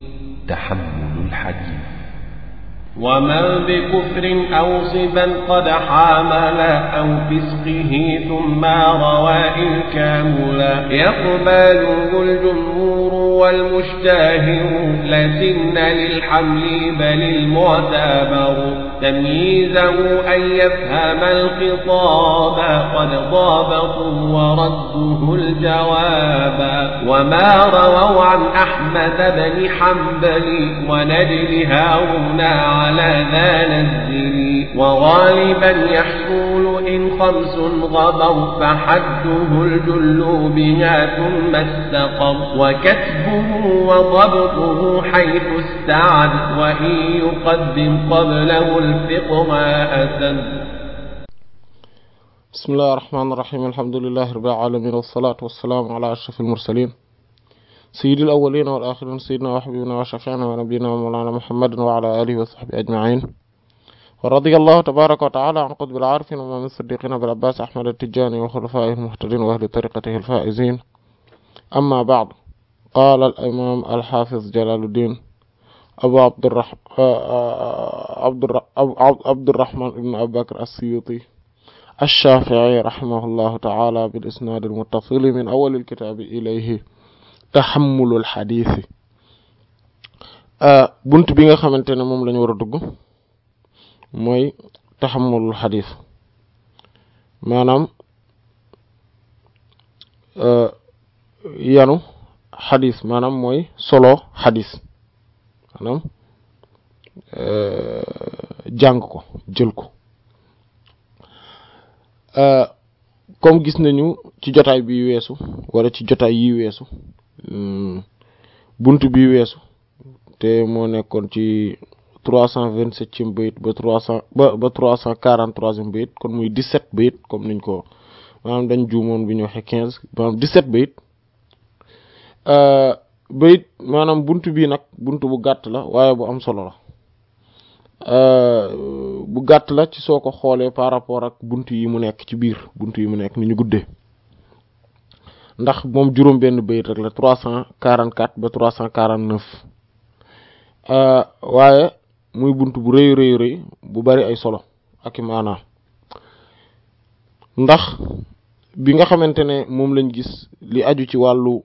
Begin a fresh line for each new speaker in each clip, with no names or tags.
تحمل الحديث
وما بكفر أو صبا قد حامل أو فسقه ثم روى الكاملا يقبله الجمهور والمشتهر لكن للحمل بل المعتبر تمييزه أن يفهم الخطاب قد ضابطوا ورده الجواب وما رووا عن أحمد بن حنبل ونجل هارون على ذا نزل وغالبا يحصل إن خمس غبر فحده الجل بها ثم استقر وكتبه وضبطه حيث استعد وإن يقدم قبله الفقه أسد
بسم الله الرحمن الرحيم الحمد لله رب العالمين والصلاة والسلام على أشرف المرسلين سيد الأولين والآخرين سيدنا وحبيبنا وشفيعنا ونبينا ومولانا محمد وعلى آله وصحبه أجمعين ورضي الله تبارك وتعالى عن قطب العارفين ومن الصديقين بالعباس أحمد التجاني وخلفائه المهتدين وأهل طريقته الفائزين أما بعد قال الإمام الحافظ جلال الدين أبو عبد الرحمن عبد الر... عبد الرحمن بن أبي بكر السيوطي الشافعي رحمه الله تعالى بالإسناد المتصل من أول الكتاب إليه taxamulul xadiis yi bunt bi nga xamante ne moom lañu war a dugg mooy taxamulul xadiis maanaam yanu xadiis maanaam mooy solo xadiis maanaam jàng ko jël ko comme gis nañu ci jotaay bi weesu wala ci jotaay yi weesu bunt bi weesu te moo nekkoon ci trois cent vingt septième bayit ba trois cent ba ba trois cent quarante troisième bayit kon muy dix sept bayit comme niñ ko maanaam dañ juumoon bi ñu waxee quinze maanaam dix sept bayit bayit maanaam bunt bii nag bunt bu gàtt la waaye bu am solo la bu gàtt la ci soo ko xoolee par rapport ak bunt yi mu nekk ci biir bunt yi mu nekk ni ñu guddee ndax moom juróom benn bayit rek la trois cent quarante quatre ba trois cent quarante neuf waaye muy bunt bu rëy rëy rëy bu bari ay solo ak i maanaam ndax bi nga xamante ne moom lañ gis li aju ci wàllu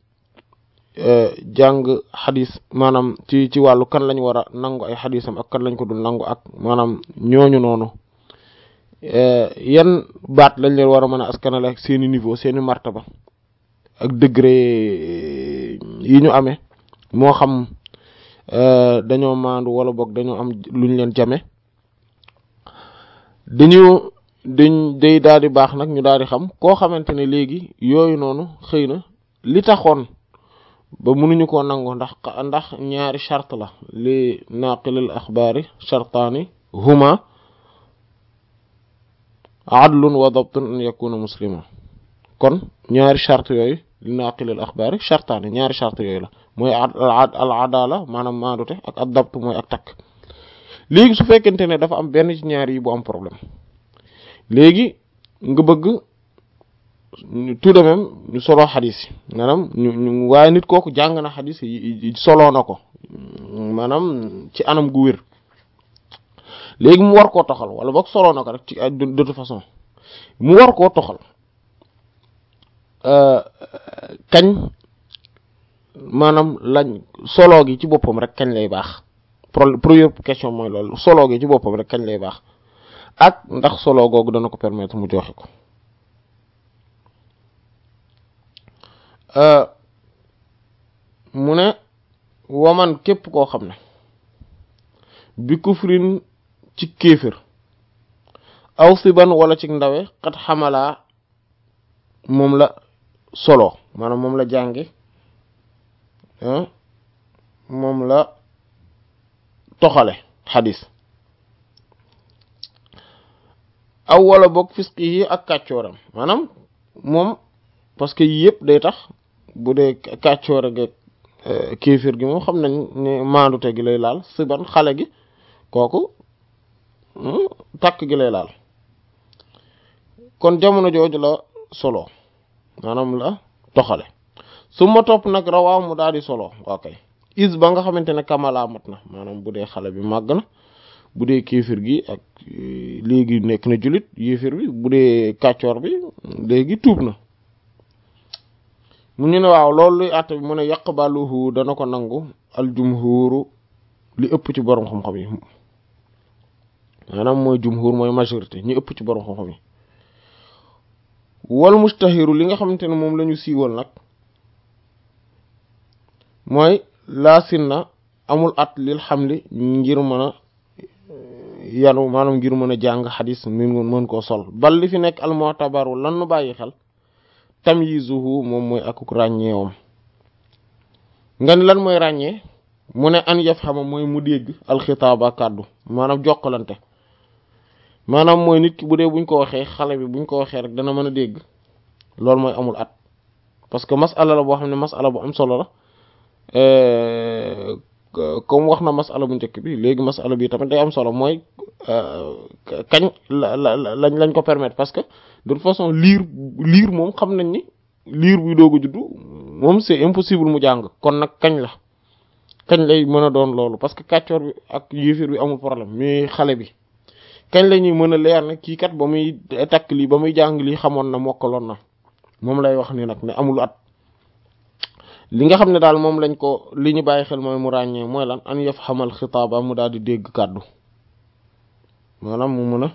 jàng xadis maanaam ci ci wàllu kan lañ war a nangu ay xadisam ak kan lañ ko dul nangu ak maanaam ñooñu noonu yan baat lañ leen war a mën a askanale ak seeni niveau seeni martaba ak degré yi ñu amee moo xam dañoo maandu wala boog dañoo am luñ leen jame dañu dañ day daal di baax nag ñu daal di xam koo xamante ne léegi yooyu noonu xëy na li taxoon ba mënuñu koo nangu ndax ndax ñaari charte la li naqilil axbaari chartaani huma adlun wa dabtun an yakuna muslima kon ñaari charte yooyu li naqilil axbaari chartaani ñaari charte yooyu la mooy al adala maanaam maandute ak ad dabt mooy ak takk léegi su fekkente ne dafa am benn ci ñaari yi bu am problème léegi nga bëgg tout de même ñu solo xadis yi maanaam ñu waaye nit kooku jàng na xadis yi soloo na ko maanaam ci anam gu wér léegi mu war koo toxal wala boog soloo na ko rek ci de toute façon mu war koo toxal kañ maanaam lañ solo gi ci boppam rek kañ lay baax première question mooy loolu solo gi ci boppam rek kañ lay baax ak ndax solo googu dana ko permettre mu joxe ko mu ne waman képp koo xam ne bi kufrin ci kéefër aw siban wala ci ndawe xat xamalaa moom la solo maanaam moom la jànge moom la toxale xadis aw wala boog fisqi yi ak kàccooram maanaam moom parce que yii yëpp day tax bu dee kàccoore geeg kéefir gi moom xam nañ ne maandute gi lay laal siban xale gi kooku takk gi lay laal kon jamono jooju la solo maanaam la toxale su ma topp nag rawaa mu daal di solo waa kay is ba nga xamante ne kamala mat na maanaam bu dee xale bi màgg na bu dee kéefir gi ak léegi nekk na jullit yéefir bi bu dee kàccoor bi léegi tuub na mu ñu ne waaw loolu luy àtte bi mu ne yaqbaluhu dana ko nangu aljumhuru li ëpp ci borom xam-xam yi maanaam mooy jumhur mooy majorité ñi ëpp ci borom xam-xam yi wal mustahiru li nga xamante ne moom la ñu siiwal nag mooy laasin na amul at lil xamli ngir mën a yanu maanaam ngir mën a jàng xadis min mën koo sol bal li fi nekk almu'tabaru lan nu bàyyi xel tamyizuhu moom mooy akuk ràññeewam nga ni lan mooy ràññee mu ne an yaf xama mooy mu dégg alxitaaba kàddu maanaam jokkalante maanaam mooy nit ki bu dee buñ ko waxee xale bi buñ ko waxee rek dana mën a dégg loolu mooy amul at parce que masala la boo xam ne masala bu am solo la comme wax na masala bu njëkk bi léegi masala bi tamit day am solo mooy kañ la la lañ lañ ko permettre parce que de toute façon liir liir moom xam nañ ni liir buy doog a juddu moom c'est impossible mu jàng kon nag kañ la kañ lay mën a doon loolu parce que kàccoor bi ak yéefir bi amul problème mais xale bi kañ la ñuy mën a leer ne kii kat ba muy takk lii ba muy jàng lii xamoon na mokkaloon na moom lay wax ni nag ne amul at li nga xam ne daal moom lañ ko li ñu bàyyi xel mooy mu ràññee mooy lan an yaf xamal xitaaba mu daal di dégg kàddu maanaam mu mën a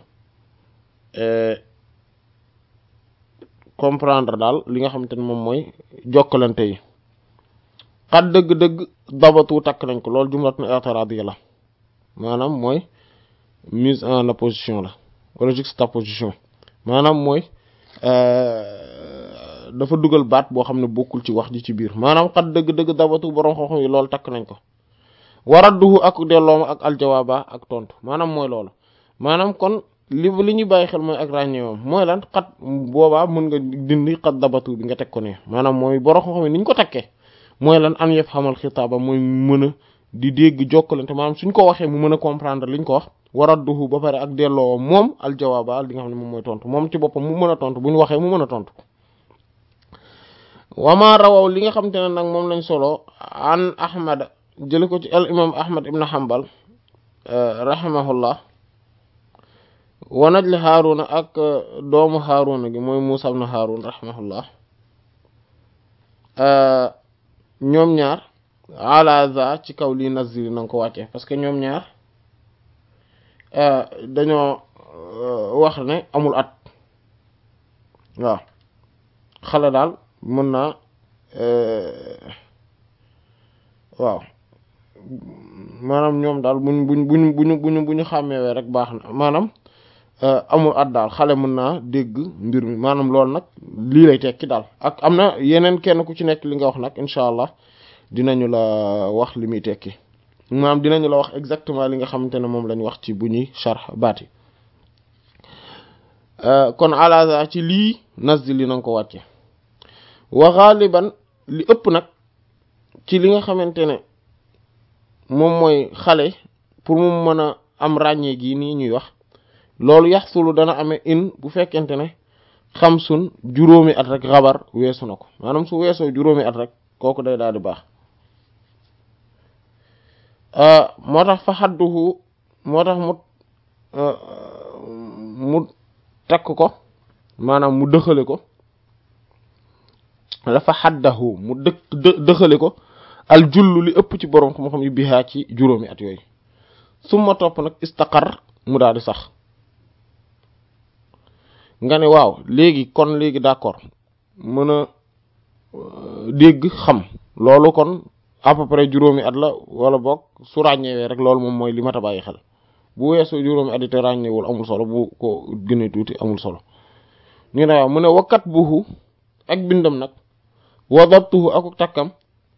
comprendre daal li nga xamante ne moom mooy jokkalante yi xat dëgg-dëgg dabatu takk nañ ko loolu jumlat na i'tiradiya la maanaam mooy mise en opposition la wala juxtaposition maanaam mooy dafa dugal baat boo xam ne bokkul ci wax ji ci biir maanaam xat dëgg-dëgg dabatu borom xam-xam yi loolu takk nañ ko waradduhu ak dellooma ak aljawaaba ak tontu maanaam mooy loolu maanaam kon li li ñuy bàyyi xel mooy ak ràññeewam mooy lan xat boobaa mën nga dindi xat dabatu bi nga teg ko ne maanaam mooy borom xam-xam yi ni ñu ko takkee mooy lan an yëf xamal xitaaba mooy mën a di dégg jokkalante maanaam suñ ko waxee mu mën a comprendre liñ ko wax waradduhu ba pare ak delloo moom aljawaaba li nga xam ne moom mooy tontu moom ci boppam mu mën a tontu bu ñu waxee mu mën a tontu wama rawaw li nga xam te ne nag moom lañ solo an ahmad jële ko ci al imam ahmad ibn hanbal rahimahullah wa najli haaruna ak doomu haaruna gi mooy muusa ibn haarun rahimahullah ñoom ñaar ala za ci kaw lii nazili na nga ko wàccee parce que ñoom ñaar dañoo wax ne amul at waaw xale daal mën naa waaw maanaam ñoom daal buñ buñ buñ buñu buñu bu ñu xàmmeewee rek baax na maanaam amul at daal xale mën naa dégg mbir mi maanaam loolu nag lii lay tekki daal ak am na yeneen kenn ku ci nekk li nga wax nag incha allah dinañu la wax li muy tekki maanaam dinañu la wax exactement li nga xamante ne moom lañ wax ci bu ñuy sharh baati kon alaza ci lii nasdi li na nga ko wàcce wa ghaliban li ëpp nag ci li nga xamante ne moom mooy xale pour mu mën a am ràññee gi nii ñuy wax loolu yaxsulu dana amee in bu fekkente ne xamsun juróomi at rek xabar weesu na ko maanaam su weesoo juróomi at rek kooku day daal di baax moo tax fa xadduhu moo tax mu mu takk ko maanaam mu dëxale ko dafa xaddahu mu dëkk dëxale ko al jullu li ëpp ci borom xam-xam yi bihaa ci juróomi at yooyu suma topp nag istaqar mu daal di sax nga ne waaw léegi kon léegi d'accord mën a dégg xam loolu kon à peu près juróomi at la wala boog su ràññeewee rek loolu moom mooy li mat a bàyyi xel bu weesoo juróomi at yi te ràññeewul amul solo bu ko gënee tuuti amul solo ñu ne waaw mu ne wakkat buhu ak bindam nag wa dabtuhu akuk takkam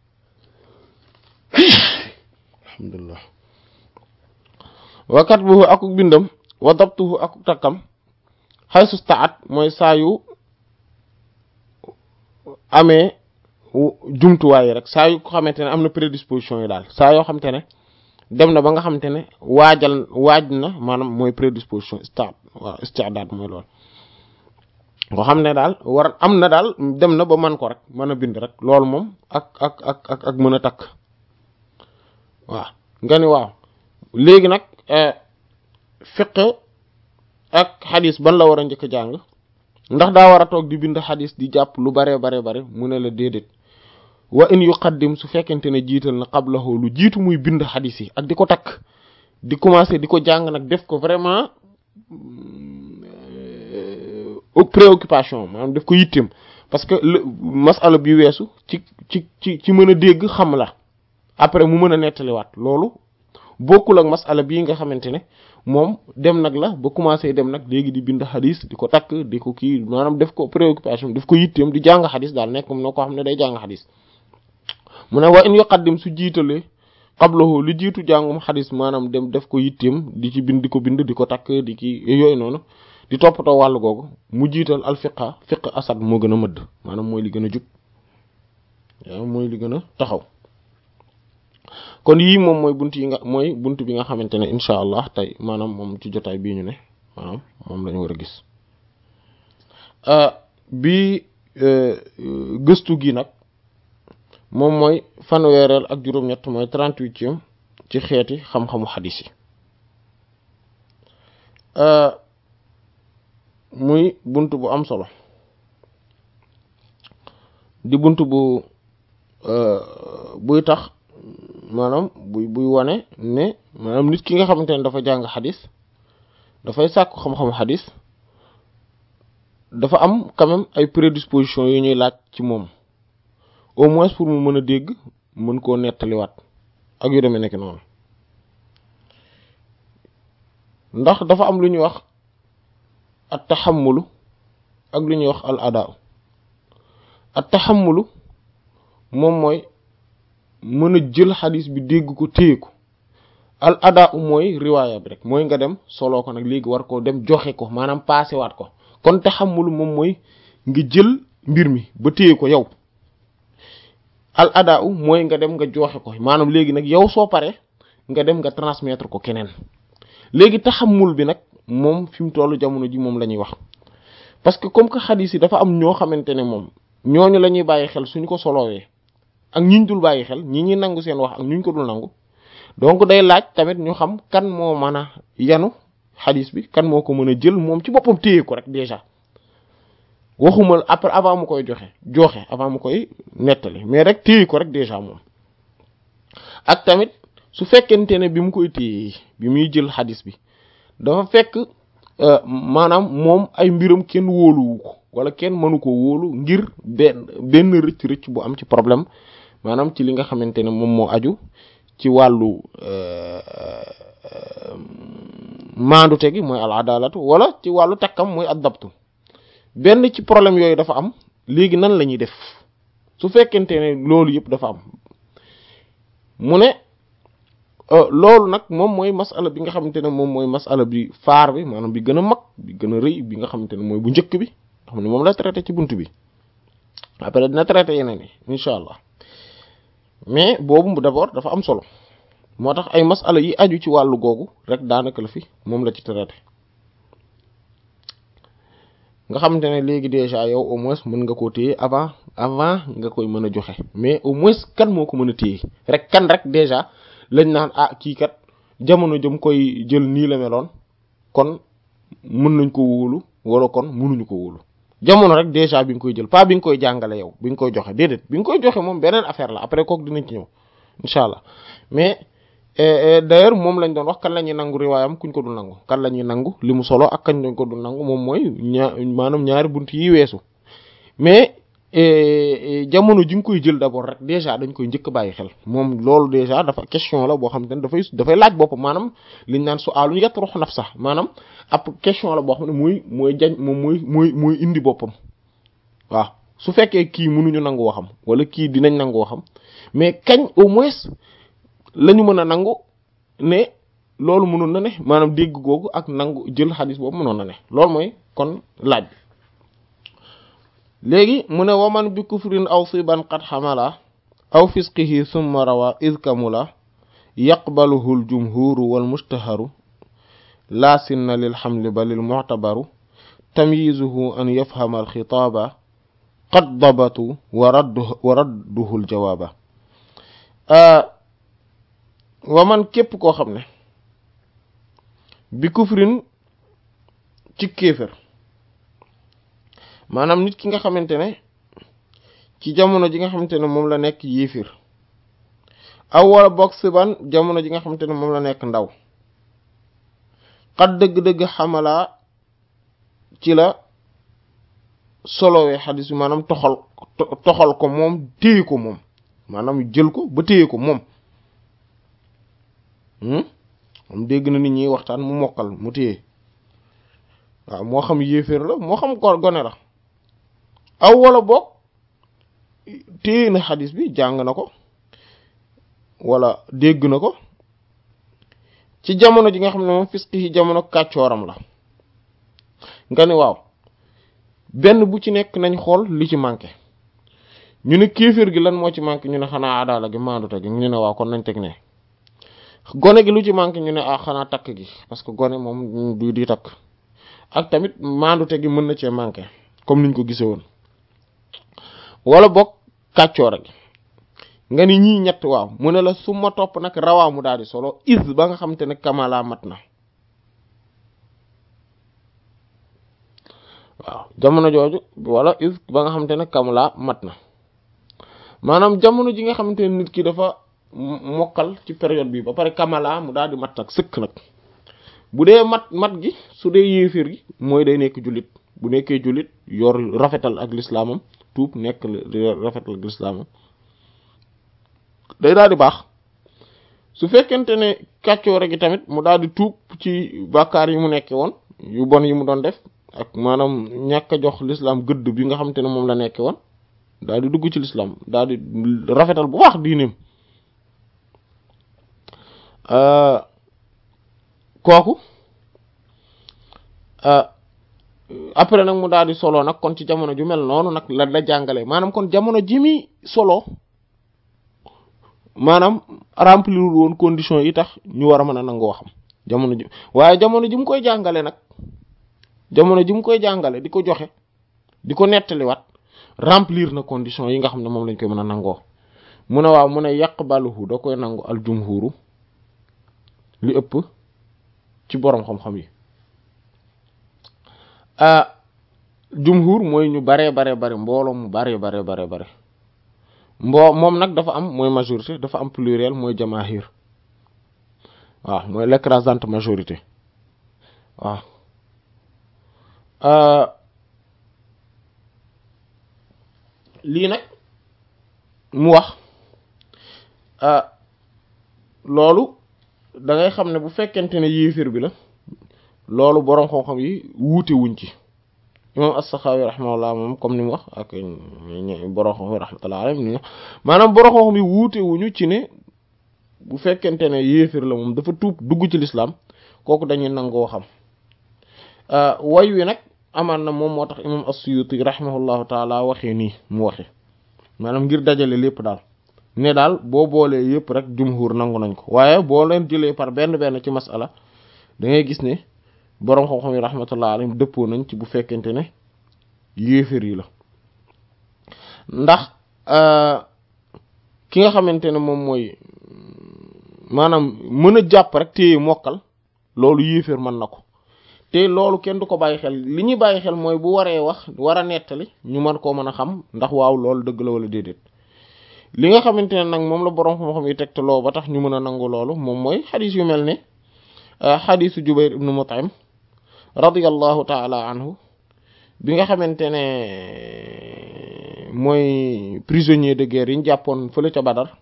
alhamdulillah wakkat buhu akuk bindam wa dabtuhu akuk takkam xay sustaat mooy saa yu amee jumtuwaay yi rek saa yu ko xamante ne am na prédisposition yi daal saa yoo xamante ne dem na ba nga xamante ne waajal waaj na maanaam mooy prédisposition stade waaw istidaad mooy loolu nga xam ne daal war am na daal dem na ba man ko rek mën a bind rek loolu moom ak ak ak ak ak mën a takk waaw nga ni waaw léegi nag fiq ak xadis ban la war a njëkk jàng ndax daa war a toog di bind xadis di jàpp lu bare bare bare mu ne la déedéet wa in yuqaddim su fekkente ne jiital na qablahu lu jiitu muy bind xadis yi ak di ko takk di commencer di ko jàng nag def ko vraiment préoccupation maanaam def ko yittem parce que masala bi weesu ci ci ci ci mën a dégg xam la après mu mën a nettaliwaat loolu bokkul ak masala bii nga xamante ne moom dem nag la ba commencé dem nag léegi di bind xadis di ko takk di ko kii maanaam def ko préoccupation def ko yitteem di jàng xadis daal nekk mu ne ko xam ne day jàng xadis mu ne wa in yuqaddim su jiitalee qablahu lu jiitu jàngum xadis maanaam dem def ko yitteem di ci bind di ko bind di ko takk di ki yooyu noonu di toppatoo wàllu googu mu jiital al fiqa fiq asad moo gën a mëdd maanaam mooy li gën a jub waaw mooy li gën a taxaw kon yii moom mooy bunt yi nga mooy bunt bi nga xamante ne incha allah tey maanaam moom ci jotaay bii ñu ne maanaam moom la ñu war a gis bi gëstu gi nag moom mooy fanweereel ak juróom-ñett mooy trente-huitième ci xeeti xam-xamu xadis yi muy bunt bu am solo di bunt bu buy tax maanaam buy buy wane ne maanaam nit ki nga xamante ne dafa jàng xadis dafay sàkku xam-xamu xadis dafa am quand même ay prédispositions yu ñuy laaj ci moom au moins pour mu mën a dégg mën koo nettaliwaat ak yu demee nekk noonu ndax dafa am lu ñuy wax at taxamulu ak lu ñuy wax al adaa at taxamulu moom mooy mën a jël xadis bi dégg ko téye ko al adaa mooy riwaaya bi rek mooy nga dem soloo ko nag léegi war koo dem joxe ko maanaam paase waat ko kon taxamulu moom mooy nga jël mbir mi ba téye ko yow al adaa mooy nga dem nga joxe ko maanaam léegi nag yow soo paree nga dem nga transmettre ko keneen léegi taxamul bi nag moom fi mu tollu jamono ji moom la ñuy wax parce que comme que xadis yi dafa am ñoo xamante ne moom ñooñu la ñuy bàyyi xel suñu ko solowee ak ñiñ dul bàyyi xel ñi ñuy nangu seen wax ak ñuñ ko dul nangu donc day laaj tamit ñu xam kan moo mën a yanu xadis bi kan moo ko mën a jël moom ci boppam téye ko rek déjà waxuma après avant mu koy joxe joxe avant mu koy nettali mais rek téye ko rek déjà moom ak tamit su fekkente ne bi mu koy téye bi muy jël xadis bi dafa fekk maanaam moom ay mbiram kenn wóoluwu ko wala kenn mënu ko wóolu ngir benn benn rëcc rëcc bu am ci problème maanaam ci li nga xamante ne moom moo aju ci wàllu maandute gi mooy al adalatu wala ci wàllu takkam mooy addabtu benn ci problème yooyu dafa am léegi nan la ñuy def su fekkente ne loolu yëpp dafa am mu ne loolu nag moom mooy masala bi nga xamante ne moom mooy masala bi faar bi maanaam bi gën a mag bi gën a rëy bi nga xamante ne mooy bu njëkk bi xam ne moom la traité ci bunt bi après dina traité yeneen yi incha allah mais boobu d'abord dafa am solo moo tax ay masala yi aju ci wàllu googu rek daanaka la fi moom la ci traité nga xamante ne léegi déjà yow au moins mën nga koo téye avant avant nga koy mën a joxe mais au moins kan moo ko mën a téye rek kan rek déjà lañ naan ah kii kat jamono jëm koy jël nii la meloon kon mën nañ ko wóolu wala kon mënuñu ko wóolu jamono rek déjà bi nga koy jël pas bi nga koy jàngale yow bi nga koy joxe déedéet bi nga koy joxe moom beneen affaire la après kooku dinañ ci ñëw incha allah mais d'ailleurs moom lañ doon wax kan la ñuy nangu riwaayam kuñ ko dul nangu kan la ñuy nangu li mu solo ak kañ lañ ko dul nangu moom mooy ñaar maanaam ñaari bunt yi weesu mais jamono ji nga koy jël d'abord rek déjà dañ koy njëkk bàyyi xel moom loolu déjà dafa question la boo xam te ne dafay dafay laaj boppam maanaam liñ naan su aalu yett rox naf sax maanaam ab question la boo xam ne mooy mooy jañ moom mooy mooy mooy indi boppam waaw su fekkee kii mënuñu nangu waxam wala kii dinañ nangu waxam mais kañ au moins la ñu mën a nangu ne loolu mënoon na ne maanaam dégg googu ak nangu jël xadis boobu mënoon na ne loolu mooy kon laaj bi léegi mu ne waman bi kufrin aw siban qad xamala aw fisqihi summa rawa id kamula yaqbaluhu l jumhuru wal mushtaharu laa sinna lil xamli ba lil muctabaru tamyizuhu an yafhama al xitaaba qad dabatu wa raddu wa radduhu l jawaaba wa man képp koo xam ne bi kufrin ci kéefër maanaam nit ki nga xamante ne ci jamono ji nga xamante ne moom la nekk yéefir aw wala boog siban jamono ji nga xamante ne moom la nekk ndaw xat dëgg-dëgg xamalaa ci la solowee xadis bi maanaam toxal toxal ko moom téye ko moom maanaam jël ko ba téye ko moom moom dégg na nit ñi waxtaan mu mokkal mu téye waaw moo xam yéeféer la moo xam ko gone la aw wala boog téye na xadis bi jàng na ko wala dégg na ko ci jamono ji nga xam ne moom fisqi yi jamono kàccooram la nga ne waaw benn bu ci nekk nañ xool li ci manqué ñu ne kéeféer gi lan moo ci manqué ñu ne xanaa adaala gi maandute gi ñu ne waaw kon nañ teg ne gone gi lu ci manqué ñu ne ah xanaa takk gi parce que gone moom du di takk ak tamit maandute gi mën na cee manqué comme niñ ko gisee woon wala boog kàccoora gi nga ni ñii ñett waaw mu ne la su ma topp nag rawaa mu daal di solo is ba nga xamante ne kamala mat na waaw jamono jooju wala is ba nga xamante ne kamala mat na maanaam jamono ji nga xamante ne nit ki dafa mokkal ci période bi ba pare kamala mu daal di mat nag sëkk nag bu dee mat mat gi su dee yéeféer gi mooy day nekk jullit bu nekkee jullit yor rafetal ak lislaamam tuub nekk rafetal ak lislaamam day daal di baax su fekkente ne kàccoore gi tamit mu daal di tuub ci bàkkaar yi mu nekkee woon yu bon yi mu doon def ak maanaam ñàkk a jox l'islam gëdd bi nga xamante ne moom la nekkee woon daal di dugg ci l'islam daal di rafetal bu baax diineem kooku après nag mu daal di solo nag kon ci jamono ju mel noonu nag la la jàngale maanaam kon jamono ji mi solo maanaam remplir woon conditions yi tax ñu war a mën a nangoo xam jamono ji waaye jamono ji mu koy jàngale nag jamono ji mu koy jàngale di ko joxe di ko nettaliwaat remplir na conditions yi nga xam ne moom lañ koy mën a nangoo mu ne waaw mu ne yaqbaluhu da koy nangu al jumhuru li ëpp ci boroom xam-xam yi jumhur mooy ñu baree bare bare mbooloo mu baree bare bare bare mboo moom nag dafa am mooy majorité dafa am pluriel mooy jamaahir waaw mooy l'écrasante majorité waaw lii nag mu wax loolu da ngay xam ne bu fekkente ne yéefir bi la loolu boroom xam-xam yi wuute wuñ ci imam as-Sakhawi rahimahullah moom comme ni mu wax ak boroom xam-xam yi rahmatullah alayhi ni maanaam boroom xam-xam yi wuute wuñu ci ne bu fekkente ne yéefir la moom dafa tuub dugg ci lislaam kooku dañuy nangoo xam way wi nag amaan na moom moo tax imam as-Suyuti rahimahullahu taala waxee nii mu waxe maanaam ngir dajale lépp daal ne daal boo boolee yëpp rek jumhur nangu nañ ko waaye boo leen jëlee par benn benn ci masala da ngay gis ne boroom xam-xam yi rahmatullah alayhim dëppoo nañ ci bu fekkente ne yéefér yi la ndax ki nga xamante ne moom mooy maanaam mën a jàpp rek téye mokkal loolu yéefér mën na ko te loolu kenn du ko bàyyi xel li ñuy bàyyi xel mooy bu waree wax war a nettali ñu mën koo mën a xam ndax waaw loolu dëgg la wala déedéet li nga xamante ne nag moom la boroom xam-xam yi tegtaloo ba tax ñu mën a nangu loolu moom mooy xadis yu mel ne xadisu Jubayr ibnu Mut'im radiyallahu taala anhu bi nga xamante ne mooy prisonnier de guerre yi ñu jàppoon fële ca Badar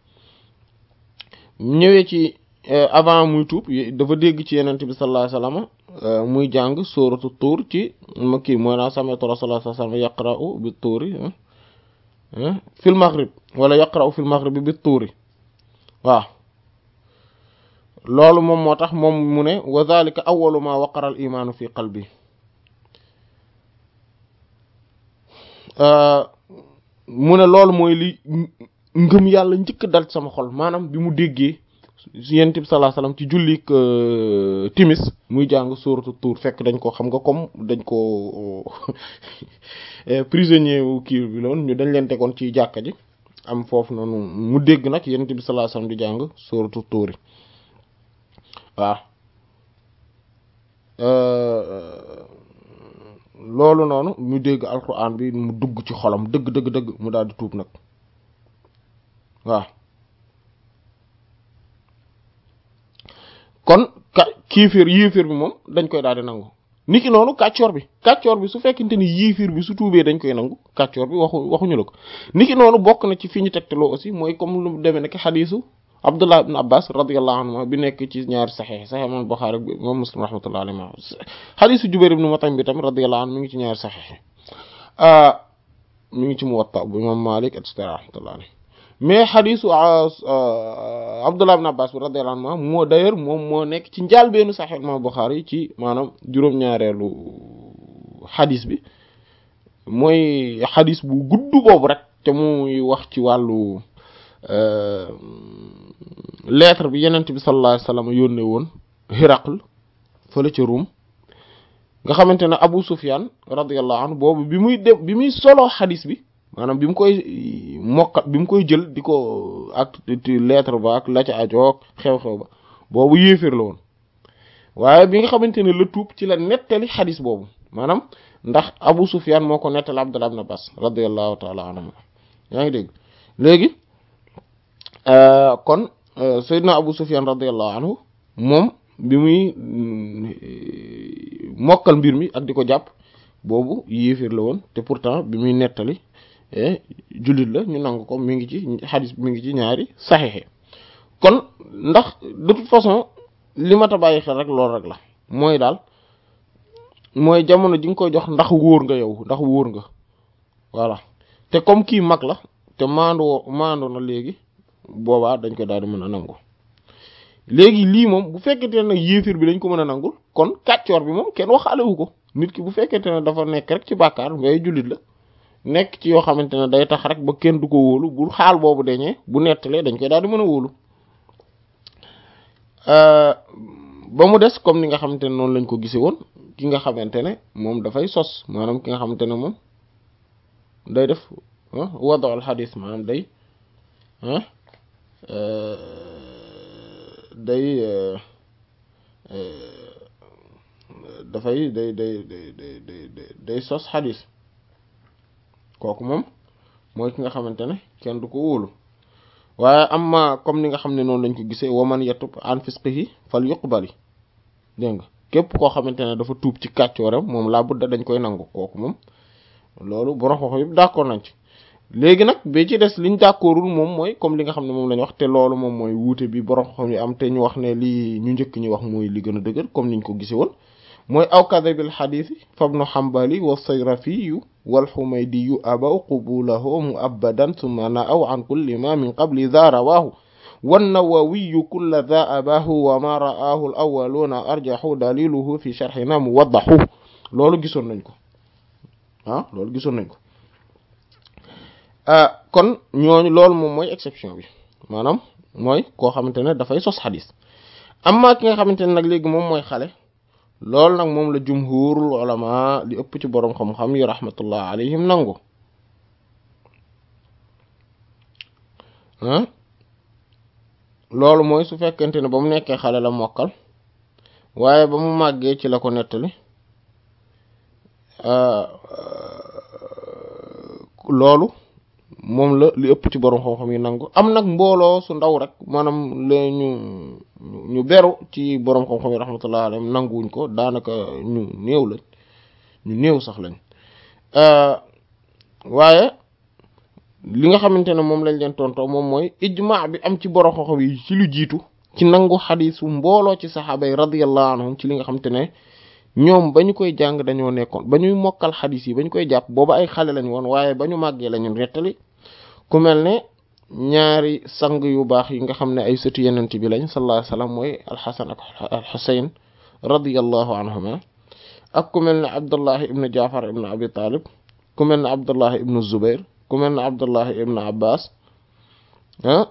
ñëwee ci avant muy tuub dafa dégg ci yenent bi sallallahu alayhi wasallam muy jàng sóoratu tuur ci ma kii mooy naa sami'tu rasulullah sallallahu alayhi wasallam yaqra'u bi tuuri fil maghrib wala yaqra'u fil maghrib bi tuuri waaw loolu moom moo tax moom mu ne wa dhalika awwalu ma waqara al imaanu fi qalbi mu ne loolu mooy li ngëm yàlla njëkk dal sama xol maanaam bi mu déggee yonent bi sallallahu alayhi wasallam ci jullik timis muy jàng sóoratu tuur fekk dañ ko xam nga comme dañ ko prisonnier wu kii bi loon ñu dañ leen tegoon ci jàkka ji am foofu noonu mu dégg nag yonent bi sallallahu alayhi wasallam di jàng sóoratu tuuri waaw loolu noonu mu dégg alquran bi mu dugg ci xolam dëgg dëgg dëgg mu daal di tuub nag waaw kon ka kiifir yiifir bi moom dañ koy daal di nangu niki noonu kàccoor bi kàccoor bi su fekkente ni yiifir bi su tuubee dañ koy nangu kàccoor bi waxu waxuñu la ko niki noonu bokk na ci fi ñu tegtaloo aussi mooy comme lu demee nekk xadiisu Abdullah ibn Abbas radiyallahu anhu bi nekk ci ñaari saxiix saxiix imam Buxaari bi imam Muslim rahmatullahi alayhi xadiisu Jubayr ibn Mut'im bi tamit radiyallahu anhu mi ngi ci ñaari saxiix mi ngi ci Muwatta bu imam Malik et cetera rahmatullahi alayhi mais xadiisu Abdullah ibn Abbas bi radiyallahu anhu moo d'ailleurs moom moo nekk ci njàlbeenu saxiix imam Buxaari ci maanaam juróom-ñaareelu xadiis bi mooy xadiis bu gudd boobu rek te muy wax ci wàllu lettre bi yenent bi sallallahu alayhi wasallam yónnee woon Hiraql fële ca Rum nga xamante ne Abu Sufyan radiyallahu anhu boobu bi muy dem bi muy solo xadis bi maanaam bi mu koy mokka bi mu koy jël di ko ak lettre ba ak la ca ajoog xew-xew ba boobu yéeféer la woon waaye bi nga xamante ne la tuub ci la nettali xadis boobu maanaam ndax Abu Sufyan moo ko nettali Abdullah ibn Abbas radiyallahu ta'ala anhu yaa ngi dégg léegi kon Seydina Abu Sufyan radiyallahu anhu moom bi muy mokkal mbir mi ak di ko jàpp boobu yéefir la woon te pourtant bi muy nettali jullit la ñu nangu ko mi ngi ci xadis mi ngi ci ñaari saxixe kon ndax de toute façon li ma ta bàyyi xel rek loolu rek la mooy daal mooy jamono ji nga koy jox ndax wóor nga yow ndax wóor nga voilà te comme kii mag la te maandoo maandoo na léegi boobaa dañ ko daal di mën a nangu léegi lii moom bu fekkente ne yéefir bi dañ ko mën a nangul kon kàccoor bi moom kenn waxaalewu ko nit ki bu fekkente ne dafa nekk rek ci bàkkaar ngay jullit la nekk ci yoo xamante ne day tax rek ba kenn du ko wóolu bu xaal boobu dañee bu nettalee dañ koy daal di mën a wóolu ba mu des comme ni nga xamante ne noonu lañ ko gisee woon ki nga xamante ne moom dafay sos maanaam ki nga xamante ne moom day def wado al xadis maanaam day day dafay day day day day day sos xadis kooku moom mooy ki nga xamante ne kenn du ko wóolu waaye amma comme ni nga xam ne noonu lañ ko gisee waman yatub an fisqihi fal yuqbali dégg nga képp koo xamante ne dafa tuub ci kàccooram moom laa budda dañ koy nangu kooku moom loolu borom xoxo yëpp d'accord nañ ci léegi nag bi ci des liñ d'accordul moom mooy comme li nga xam ne moom lañ wax te loolu moom mooy wuute bi borom xoxo yi am te ñu wax ne lii ñu njëkk ñu wax mooy li gën a dëgër comme niñ ko gisee woon mooy aw kadabil xadiis fabnu xambali wa sayrafiyu wal xumaydiyu abaw qubulahu muabadan summa na aw an kulli ma min qabli za rawaahu wannawawiyu kulla za abahu wa ma ra'aahu al awwaluuna arjaxu daliluhu fi sharxina muwaddaxu loolu gisoon nañ ko ah loolu gisoon nañ ko kon ñooñu loolu moom mooy exception bi maanaam mooy koo xamante ne dafay sos xadis amma ki nga xamante ne nag léegi moom mooy xale loolu nag moom la jumhurul ulama li ëpp ci boroom xam-xam yi rahmatullah alayhim nangu loolu mooy su fekkente ne ba mu nekkee xale la mokkal waaye ba mu màggee ci la ko nettali loolu moom la li ëpp ci borom xam-xam yi nangu am nag mbooloo su ndaw rek maanaam la ñu ñu beru ci borom xam-xam yi rahmatullah alayhim nanguwuñ ko daanaka ñu néew lañ ñu néew sax lañ waaye li nga xamante ne moom lañ leen tontoo moom mooy ijma bi am ci borom xam-xam yi ci lu jiitu ci nangu xadiisu mbooloo ci saxaaba yi radiyallahu anhum ci li nga xamante ne ñoom ba ñu koy jàng dañoo nekkoon ba ñuy mokkal xadiis yi ba ñu koy jàpp booba ay xale lañ woon waaye ba ñu màggee lañu nettali ku mel ne ñaari sang yu baax yi nga xam ne ay sëtu yenent bi lañ sallallahu alayhi wasallam mooy alxasan ak alxusayn radiyallahu anhuma ak ku mel ne abdullahi ibnu jaafar ibnu abi talib ku mel ne abdullahi ibnu zubair ku mel ne abdullahi ibnu abbas ah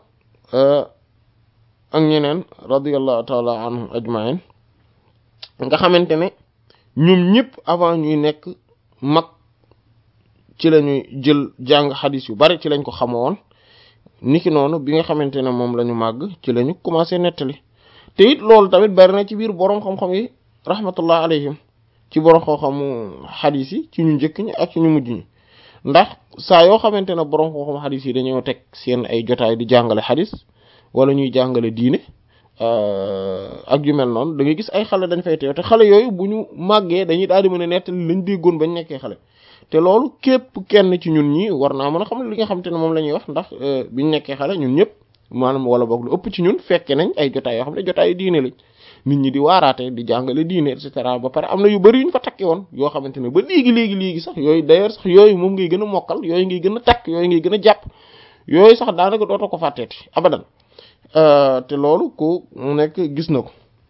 ak ñeneen radiyallahu taala anhum ajmain nga xamante ne ñoom ñëpp avant ñuy nekk mag ci la ñuy jël jàng xadis yu bari ci lañ ko xamoon niki noonu bi nga xamante ne moom la ñu màgg ci la ñu commencé nettali te it loolu tamit bari na ci biir boroom xam-xam yi rahmatullah alayhim ci boroom xam-xamu xadis yi ci ñu njëkk ñi ak ci ñu mujj ñi ndax saa yoo xamante ne boroom xam-xam xadis yi dañoo teg seen ay jotaay di jàngale xadis wala ñuy jàngale diine ak yu mel noonu da ngay gis ay xale dañ fay teew te xale yooyu bu ñu màggee dañuy daal di mën a nettali lañ déggoon bañ nekkee xale te loolu képp kenn ci ñun ñi war naa mën a xam li nga xamante ne moom la ñuy wax ndax biñ nekkee xale ñun ñëpp maanaam wala boog lu ëpp ci ñun fekke nañ ay jotaay yoo xam ne jotaay yu diine lañ nit ñi di waaraate di jàngale diine et cetera ba pare am na yu bari yuñ fa takki woon yoo xamante ne ba léegi léegi léegi sax yooyu d'ailleurs sax yooyu moom ngay gën a mokkal yooyu ngay gën a takk yooyu ngay gën a jàpp yooyu sax daanaka dootoo ko fàtteeti abadan te loolu ku nekk gis na ko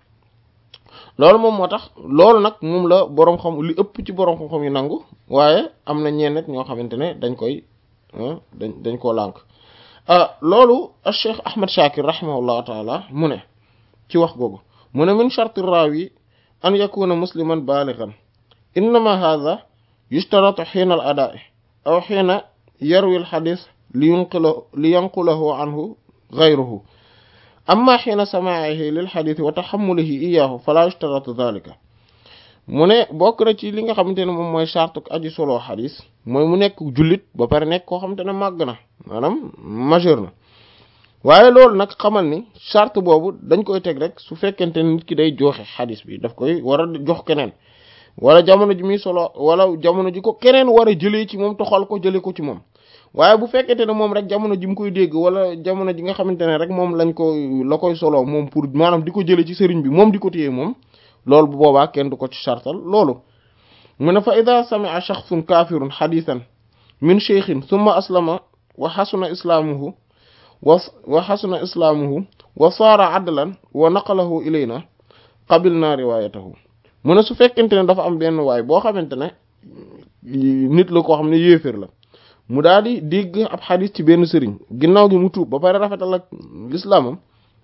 loolu moom moo tax loolu nag moom la boroom xam li ëpp ci boroom xam-xam yi nangu waaye am na ñenn ñoo xamante ne dañ koy dañ dañ koo lànk loolu Cheikh Ahmad Shakir rahimahullahu taala mu ne ci wax googu mu ne min sharti raawi an yakuna musliman balighan innama hadha yushtaratu xiina al adaa'i aw xiina yarwi al xadis li yunqilahu li yanqulahu anhu gayruhu amma xiina samaa'ihi lil xadis wa taxamulihi iyaahu fala yushtaratu dhalika mu ne bokk na ci li nga xamante ne moom mooy charte aji solo xadis mooy mu nekk jullit ba pare nekk koo xamante ne màgg na maanaam majeur na waaye loolu nag xamal ni charte boobu dañ koy teg rek su fekkente ne nit ki day joxe xadis bi daf koy war a jox keneen wala jamono ji muy solo wala jamono ji ko keneen war a jëlee ci moom toxal ko jëlee ko ci moom waaye bu fekkente ne moom rek jamono ji mu koy dégg wala jamono ji nga xamante ne rek moom lañ ko la koy solo moom pour maanaam di ko jëlee ci sëriñ bi moom di ko téye moom loolu bu boobaa kenn du ko ci chartal loolu mu ne fa ida sami'a shakhsun kafirun hadithan min shaykhin thumma aslama wa hasuna islaamuhu wa wa hasuna islaamuhu wa saara adlan wa naqalahu ilayna qabilna riwayatahu mu ne su fekkente ne dafa am benn waay boo xamante ne nit la koo xam ne yéeféer la mu daal di dégg ab xadis ci benn sëriñ ginnaaw gi mu tuub ba pare rafetal ak lislaamam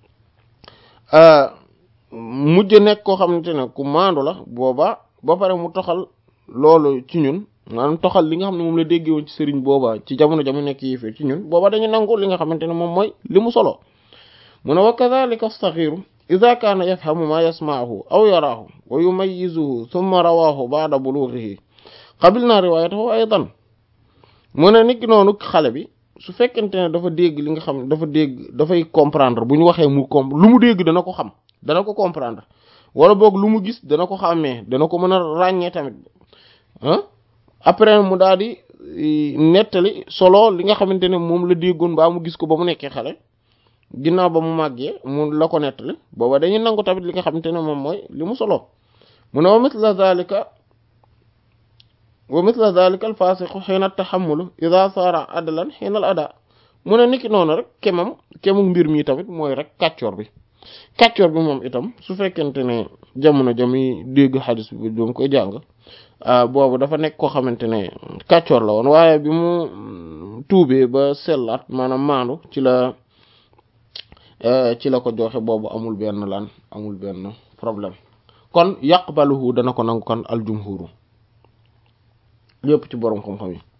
mujj nekk koo xamante ne ku maandu la booba ba pare mu toxal loolu ci ñun maanaam toxal li nga xam ne moom la déggee woon ci sëriñ booba ci jamono jamu nekk yéeféer ci ñun booba dañu nangu li nga xamante ne moom mooy li mu solo mu ne wa kadhalika as-saghiru idha kana yafhamu ma yasma'uhu aw yaraahu wa yumayyizuhu thumma rawahu ba'da bulughihi qabilna riwayatahu aydan mu ne nit ki noonu xale bi su fekkente ne dafa dégg li nga xam dafa dégg dafay comprendre bu ñu waxee mu comp lu mu dégg dana ko xam dana ko comprendre wala boog lu mu gis dana ko xàmmee dana ko mën a ràññee tamit ah après mu daal di nettali solo li nga xamante ne moom la déggoon baa mu gis ko ba mu nekkee xale ginnaaw ba mu màggee mu la ko nettali booba dañuy nangu tamit li nga xamante ne moom mooy li mu solo mu ne wa mithla zalika wa mithla dhalika al fasiqu xiina taxamulu ida saara adlan xiina al ada mu ne niki noonu rek kemam kemu mbir mi tamit mooy rek kàccoor bi kàccoor bi moom itam su fekkente ne jamono jami dégg xadis bi doom koy jàng boobu dafa nekk koo xamante ne kàccoor la woon waaye bi mu tuubee ba sellaat maanaam maandu ci la ci la ko joxe boobu amul benn lan amul benn problème kon yaqbaluhu dana ko nangu kon al jumhuru lépp ci boroom xam-xam yi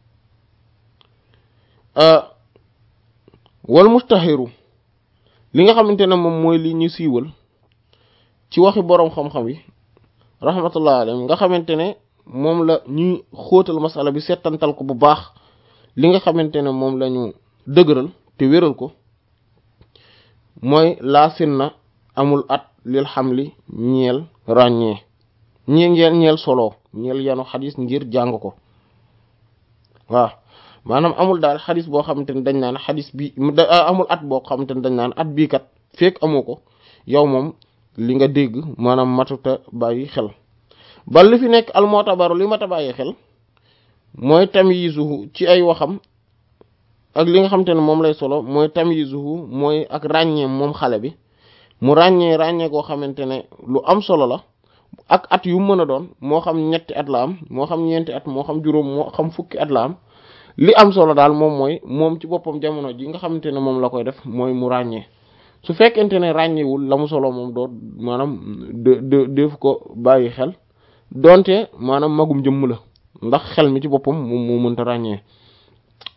wal mustahiru li nga xamante ne moom mooy li ñu siiwal ci waxi boroom xam-xam yi rahmatullah alayhim nga xamante ne moom la ñuy xóotal masala bi settantal ko bu baax li nga xamante ne moom la ñu dëgëral te wéral ko mooy laasin na amul at lil xamli ñeel ràññee ñee ngeen ñeel solo ñeel yanu xadis ngir jàng ko waaw maanaam amul daal xadis boo xamante ne dañ naan xadis bi amul at boo xamante ne dañ naan at bii kat fekk amoo ko yow moom li nga dégg maanaam matuta bàyyi xel ba li fi nekk almootabaru li mata bàyyi xel mooy tamyizuhu ci ay waxam ak li nga xamante ne moom lay solo mooy tamyizuhu mooy ak ràññee moom xale bi mu ràññee ràññee koo xamante ne lu am solo la ak at yu mën a doon moo xam ñetti at la am moo xam ñeenti at moo xam juróom moo xam fukki at la am li am solo daal moom mooy moom ci boppam jamono ji nga xamante ne moom la koy def mooy mu ràññee su fekkente ne ràññewul la mu solo moom doo maanaam de de def ko bàyyi xel donte maanaam magum jëmm la ndax xel mi ci boppam moom moo mënta ràññee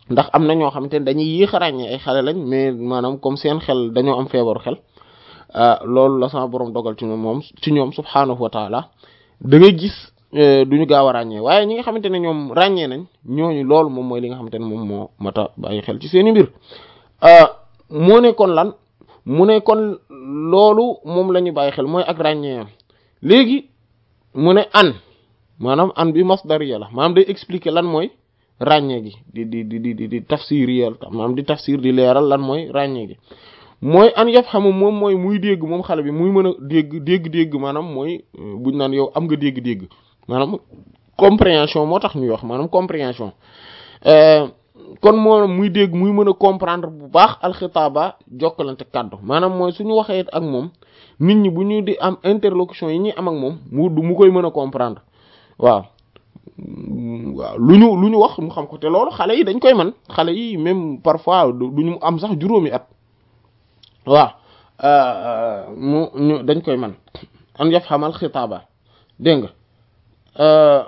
ndax am na ñoo xamante ne dañuy yéex a ràññee ay xale lañ mais maanaam comme seen xel dañoo am feebaru xel loolu la sama borom dogal ci ñoom moom ci ñoom subhaanahu wa taala da ngay gis duñu gaaw a ràññee waaye ñi nga xamante ne ñoom ràññee nañ ñooñu loolu moom mooy li nga xamante ne moom moo mata bàyyi xel ci seeni mbir moo ne kon lan mu ne kon loolu moom la ñu bàyyi xel mooy ak ràññee léegi mu ne an maanaam an bi masdariya la maanaam day expliquer lan mooy ràññee gi di di di di di tafsir yal maanaam di tafsir di leeral lan mooy ràññee gi mooy an yaf xamu moom mooy muy dégg moom xale bi muy mën a dégg dégg-dégg maanaam mooy buñ naan yow am nga dégg-dégg maanaam compréhension moo tax ñuy wax maanaam compréhension kon moo muy dégg muy mën a comprendre bu baax alxitaaba jokkalante kàddu maanaam mooy suñu waxee ak moom nit ñi bu ñu di am interlocution yi ñuy am ak moom mu du mu koy mën a comprendre waaw waaw lu ñu lu ñu wax mu xam ko te loolu xale yi dañ koy man xale yi même parfois du ñu am sax juróomi at waaw mu ñu dañ koy man an yaf xamal xitaaba dégg nga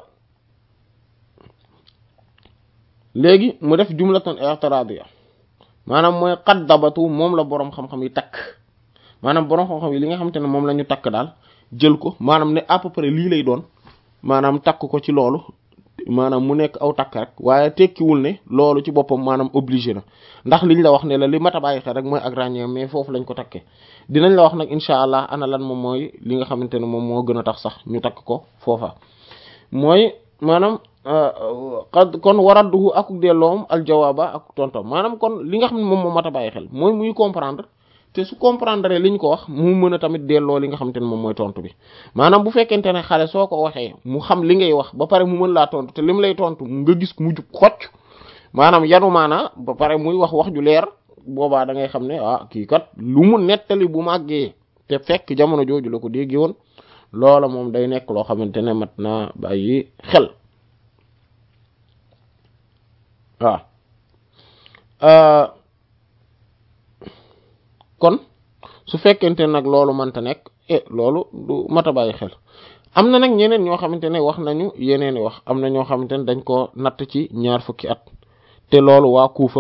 léegi mu def jumlatan i'tiradiya maanaam mooy qaddabatu moom la boroom xam-xam yi takk maanaam boroom xam-xam yi li nga xamante ne moom la ñu takk daal jël ko maanaam ne à peu près lii lay doon maanaam takk ko ci loolu maanaam mu nekk aw takk rek waaye tekkiwul ne loolu ci boppam maanaam obligé na ndax liñ la wax ne la li mat a bàyyi xel rek mooy ak ràññee mais foofu lañ ko takkee dinañ la wax nag incha allah ana lan moom mooy li nga xamante ne moom moo gën a tax sax ñu takk ko foofa mooy maanaam qad kon waradduhu ak delloom aljawaaba ak tontom maanaam kon li nga xam ne moom moo mat a bàyyi xel mooy muy comprendre te su comprendre li ñu ko wax mu mën a tamit delloo li nga xamante ne moom mooy tontu bi maanaam bu fekkente ne xale soo ko waxee mu xam li ngay wax ba pare mu mën laa tontu te lim lay tontu nga gis mu jub xocc maanaam yanu maanaa ba pare muy wax wax ju leer boobaa da ngay xam ne ah kii kat lu mu nettali bu màggee te fekk jamono jooju la ko déggee woon loola moom day nekk loo xamante ne mat naa bàyyi xel waaw kon su fekkente nag loolu mënta nekk eh loolu du mat a bàyyi xel am na nag ñeneen ñoo xamante ne wax nañu yeneen i wax am na ñoo xamante ne dañ ko natt ci ñaar fukki at te loolu waa Kuufa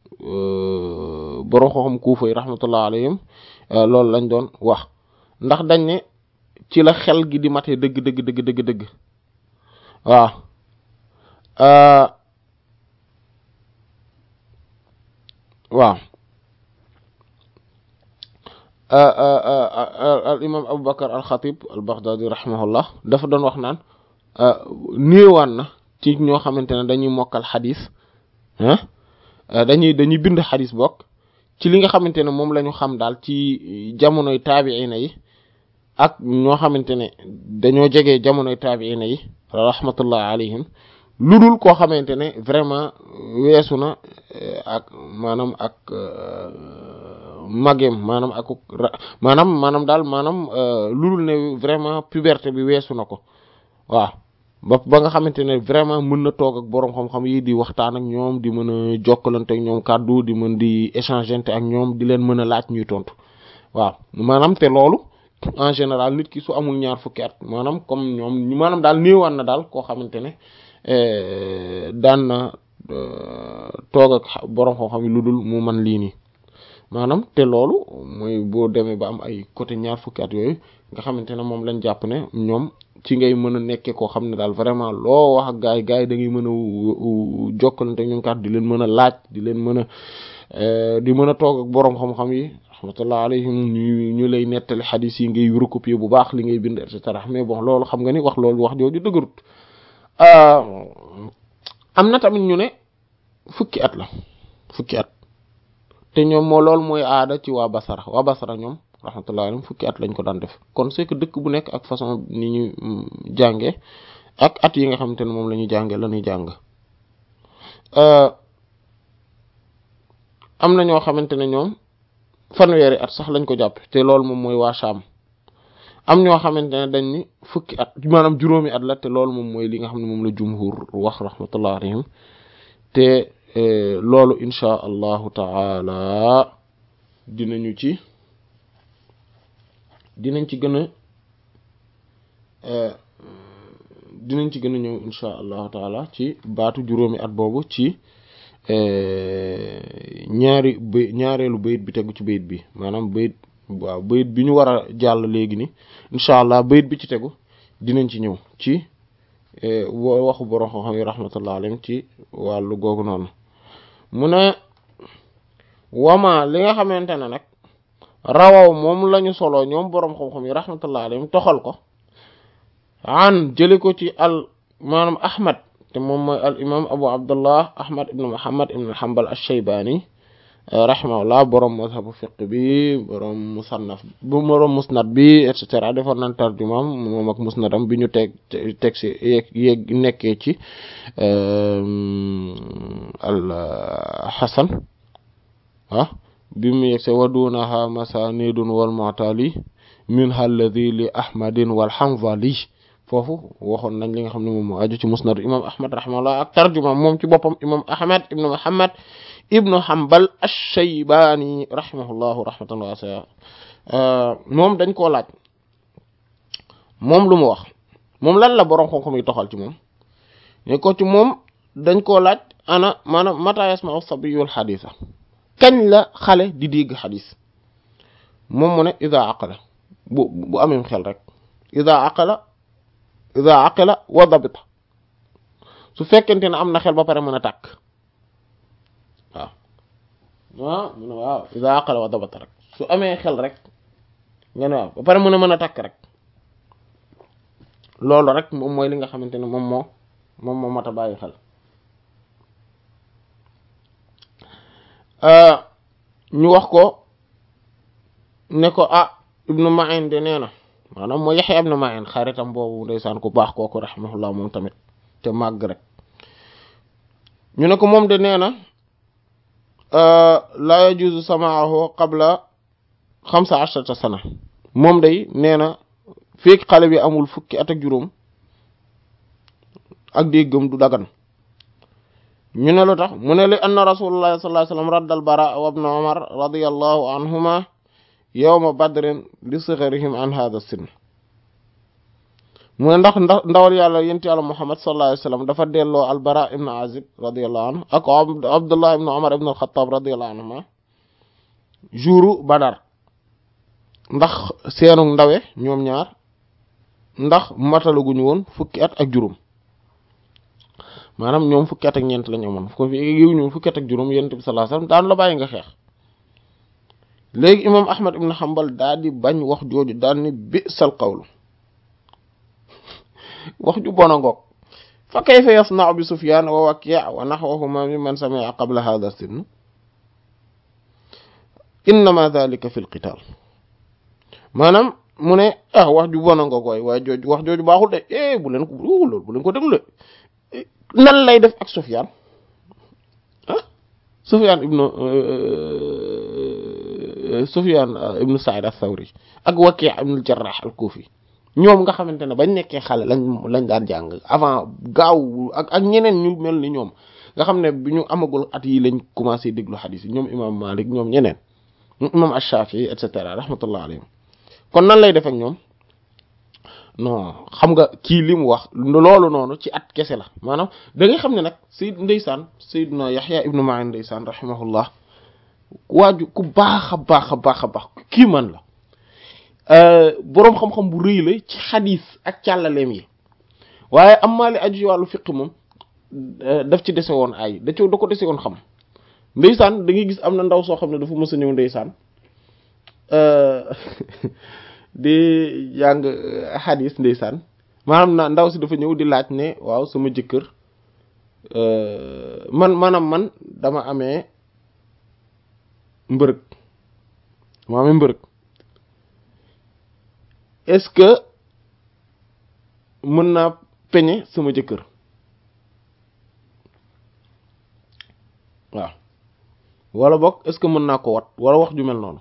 borom xam Kuufa yi rahmatullah alayhim loolu lañ doon wax ndax dañ ne ci la xel gi di mate dëgg dëgg dëgg dëgg dëgg waaw waaw al imam Abu Bakar al Xatib al Baghdadi rahimahullah dafa doon wax naan néewaan na ci ñoo xamante ne dañuy mokkal xadis ah dañuy dañuy bind xadis bokk ci li nga xamante ne moom la ñu xam daal ci jamonoy taabiina yi ak ñoo xamante ne dañoo jege jamonoy taabiina yi rahmatullah alayhim lu dul koo xamante ne vraiment weesu na ak maanaam ak magem maanaam ak maanaam maanaam daal maanaam lu dul ne vraiment puberté bi weesu na ko waaw ba ba nga xamante ne vraiment mën na toog ak boroom xam-xam yi di waxtaan ak ñoom di mën a jokkalante ak ñoom kàddu di mën di échanger ak ñoom di leen mën a laaj ñuy tontu waaw maanaam te loolu en général nit ki su amul ñaar fukki at maanaam comme ñoom maanaam daal néewaan na daal koo xamante ne daan na toog ak boroom xam-xam yi lu dul mu man lii nii maanaam te loolu mooy boo demee ba am ay côté ñaar fukki at yooyu nga xamante ne moom lañ jàpp ne ñoom ci ngay mën a nekkee koo xam ne daal vraiment loo wax ak gaay yi gaay yi da ngay mën a jokkalante ñoom kat di leen mën a laaj di leen mën a di mën a toog ak boroom xam-xam yi rahmatullah alayhim ñu ñu lay nettali xadis yi ngay recopier bu baax li ngay bind et cetera mais bon loolu xam nga ni wax loolu wax jooju dëgërut am na tamit ñu ne fukki at la fukki at te ñoom moo loolu mooy aada ci waa Basara waa Basara ñoom rahmatullah alayhim fukki at lañ ko daan def kon c'est que dëkk bu nekk ak façon ni ñu jànge ak at yi nga xamante ne moom la ñuy jànge la ñuy jàng am na ñoo xamante ne ñoom fanweeri at sax lañ ko jàpp te loolu moom mooy waa Sham am ñoo xamante ne dañ ni fukki at maanaam juróomi at la te loolu moom mooy li nga xam ne moom la jumhur wax rahmatullah alayhim te loolu insha allahu taala dinañu ci dinañ ci gën a dinañ ci gën a ñëw insha allahu taala ci baatu juróomi at boobu ci ñaari bay ñaareelu bayit bi tegu ci bayit bi maanaam bayit waaw bayit bi ñu war a jàll léegi ni incha allah bayit bi ci tegu dinañ ci ñëw ci waxu borom xam-xam yi rahmatullah alayhim ci wàllu googu noonu mu ne wama li nga xamante ne nag rawaw moom lañu solo ñoom boroom xam-xam yi rahmatullah alayhim toxal ko an jëli ko ci al maanaam ahmad te moom mooy al imam abu abdullah ahmad ibn muhammad ibn hanbal ash-shaybani rahimahullah boroom mazhabu fiqh bi boroom musannaf bu boroom musnad bi et cetera defoon nañ tarjumaam moom ak musnadam bi ñu teg teg si yeeg yeeg nekkee ci al hasan ah bi mu yegg se wadunaha masanidun wal mu'tali min alladhi li ahmadin wal hanzali foofu waxoon nañ li nga xam ne moom moo aju ci musnad imam ahmad rahimahullah ak tarjuma moom ci boppam imam ahmad ibnu muhammad ibnu hanbal ash-shaybani rahimahullahu rahmatan wasi'a moom dañ koo laaj moom lu mu wax moom lan la boroom xam-xam yi toxal ci moom ne ko ci moom dañ koo laaj ana maanaam mata yasma'u sabiyul haditha kañ la xale di dégg xadis moom mu ne ida aqala bu bu amee xel rek ida aqala ida aqala wa dabita su fekkente ne am na xel ba pare mën a tàkk waaw waaw mu ne waaw ida aqala wa dabita rek su amee xel rek nga ne waaw ba pare mën a mën a tàkk rek loolu rek moom mooy li nga xamante ne moom moo moom moo mat a bàyyi xel ñu wax ko ne ko ah ibnu Ma'in de nee na maanaam mooy Yaxya ibnu Ma'in xaritam boobu ndeysaan ku baax kooku rahimahullah moom tamit te màgg rek ñu ne ko moom de nee na la yajuzu samaahu qabla xamsa ashrata sana moom day nee na fekk xale bi amul fukki at ak juróom ak déggam du dagan ñu ne lu tax mu ne li anna rasulullah sallallahu alayhi wasallam raddal bara wa ibn umar radiyallahu anhuma yawma badrin li sigharihim an hadha sin mu ne ndax ndax ndawal yàlla yent yàlla muhammad sallallahu alayhi wasallam dafa delloo al bara ibn azib radiyallahu anhu ak abdullah ibn umar ibn al-khattab radiyallahu anhuma jouru badar ndax seenu ndawe ñoom ñaar ndax matalaguñu woon fukki at ak juróom maanaam ñoom fukki at ak ñeent la ñu amoon ko fi yiw ñu fukki at ak juróom yonent bi sallallahu alayhi wasallam daan la bàyyi nga xeex léegi imam ahmad ibn hanbal daal di bañ wax jooju daal ni bi'sal qawlu wax ju bona ngoog fa kayfa yasna'u bi sufyan wa waki' wa nahwahuma mimman sami'a qabla hadha sin innama dhalika fi al-qital maanaam mu ne ah wax ju bona ngoog waay waaye jooju wax jooju baaxul de eh bu leen ko loolu bu leen ko déglu de nan lay def ak Sufyaan ah Sufyaan ibnu Sufyaan ibnu Sa'id ath-Thawri ak Waki' ibnu al-Jarrah al-Kufi ñoom nga xamante ne bañ nekkee xale lañ lañ daan jàng avant gaaw ak ak ñeneen ñu mel ni ñoom nga xam ne bi ñu amagul at yi lañ commencé déglu xadiis yi ñoom imam Malik ñoom ñeneen imam Ash-Shafi'i et cetera rahmatullah alayhim kon nan lay def ak ñoom non xam nga kii li mu wax loolu noonu ci at kese la maanaam da ngay xam ne nag Seyd ndeysaan Seydina Yaxya ibnu Ma'in ndeysaan rahimahullah waaju ku baax a baax a baax a baax kii man la boroom xam-xam bu rëy la ci xadiis ak càllaleem yi waaye am maa li aju ci wàllu fiq moom daf ci dese woon ay da da ko dese woon xam ndeysaan da ngay gis am na ndaw soo xam ne dafa mës a ñëw ndeysaan di jàng xadis ndeysaan maanaam na ndaw si dafa ñëw di laaj ne waaw sama jëkkër man maanaam man dama amee mbërëg ma amee mbërëg est-ce que mën naa peñe sama jëkkër waaw wala boog est-ce que mën naa ko wat wala wax ju mel noonu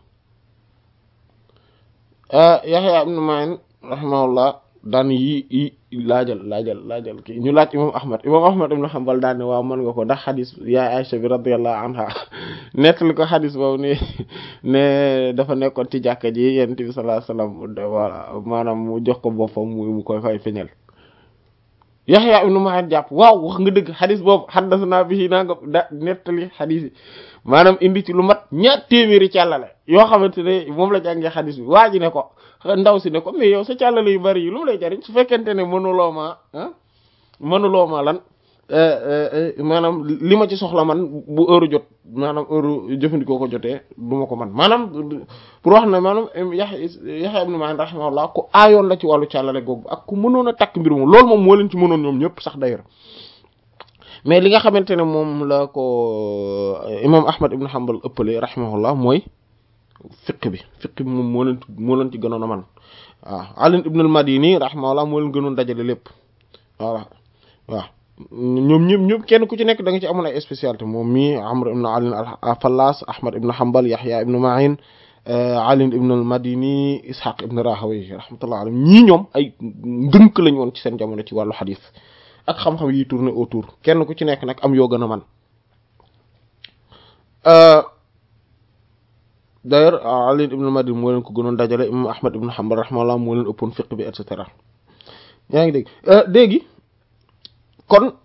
Yaxya ibn Ma'in rahimahullah daan yi yi laajal laajal laajal kii ñu laaj imam Ahmad imam Ahmad ibn Hanbal daan ne waaw mën nga ko ndax xadis yaay Aïcha bi radiyallahu anha nettali ko xadis boobu ni ne dafa nekkoon ci jàkka ji yonent bi sallallahu alayhi wasallam voilà maanaam mu jox ko boppam mu mu koy fay feñal yaxya ibnu ma'in jàpp waaw wax nga dëgg xadis boobu xaddasnaa bihi naa nga da nettali xadis yi maanaam indi ci lu mat ñaar téeméeri càllale yoo xamante ne moom la jàngee xadis bi waa ji ne ko ndaw si ne ko mais yow sa càllale yu bari yi lu mu lay jariñ su fekkente ne mënuloo ma ah mënuloo ma lan maanaam li ma ci soxla man bu heure jot maanaam heure jëfandikoo ko jotee du ma ko man maanaam pour wax ne maanaam Yahya Yahya ibn Ma'in rahimahullah ku aayoon la ci wàllu càllale googu ak ku mënoon a takk mbir moom loolu moom moo leen ci mënoon ñoom ñëpp sax d'ailleurs mais li nga xamante ne moom la ko imam Ahmad ibn Hanbal ëppale rahimahullah mooy fiq bi fiq bi moom moo leen moo leen ci gënoon a man waaw Ali ibn al-Madini rahimahullah moo leen gënoon dajale lépp voilà waaw ñoom ñëpp ñëpp kenn ku ci nekk da nga ci amoon ay spécialité moom mii Amr ibn Ali al-Fallas Ahmad ibn Hanbal Yahya ibn Ma'in Ali ibn al-Madini Ishaq ibn Rahawayh rahmatullah alayhim ñii ñoom ay ndënk lañ woon ci seen jamono ci wàllu xadis ak xam-xam yi tourné autour kenn ku ci nekk nag am yoo gën a man d'ailleurs Ali ibn al-Madini moo leen ko gënoon dajale imam Ahmad ibn Hanbal rahmatullah moo leen ëppoon fiqh bi et cetera yaa ngi dégg léegi kon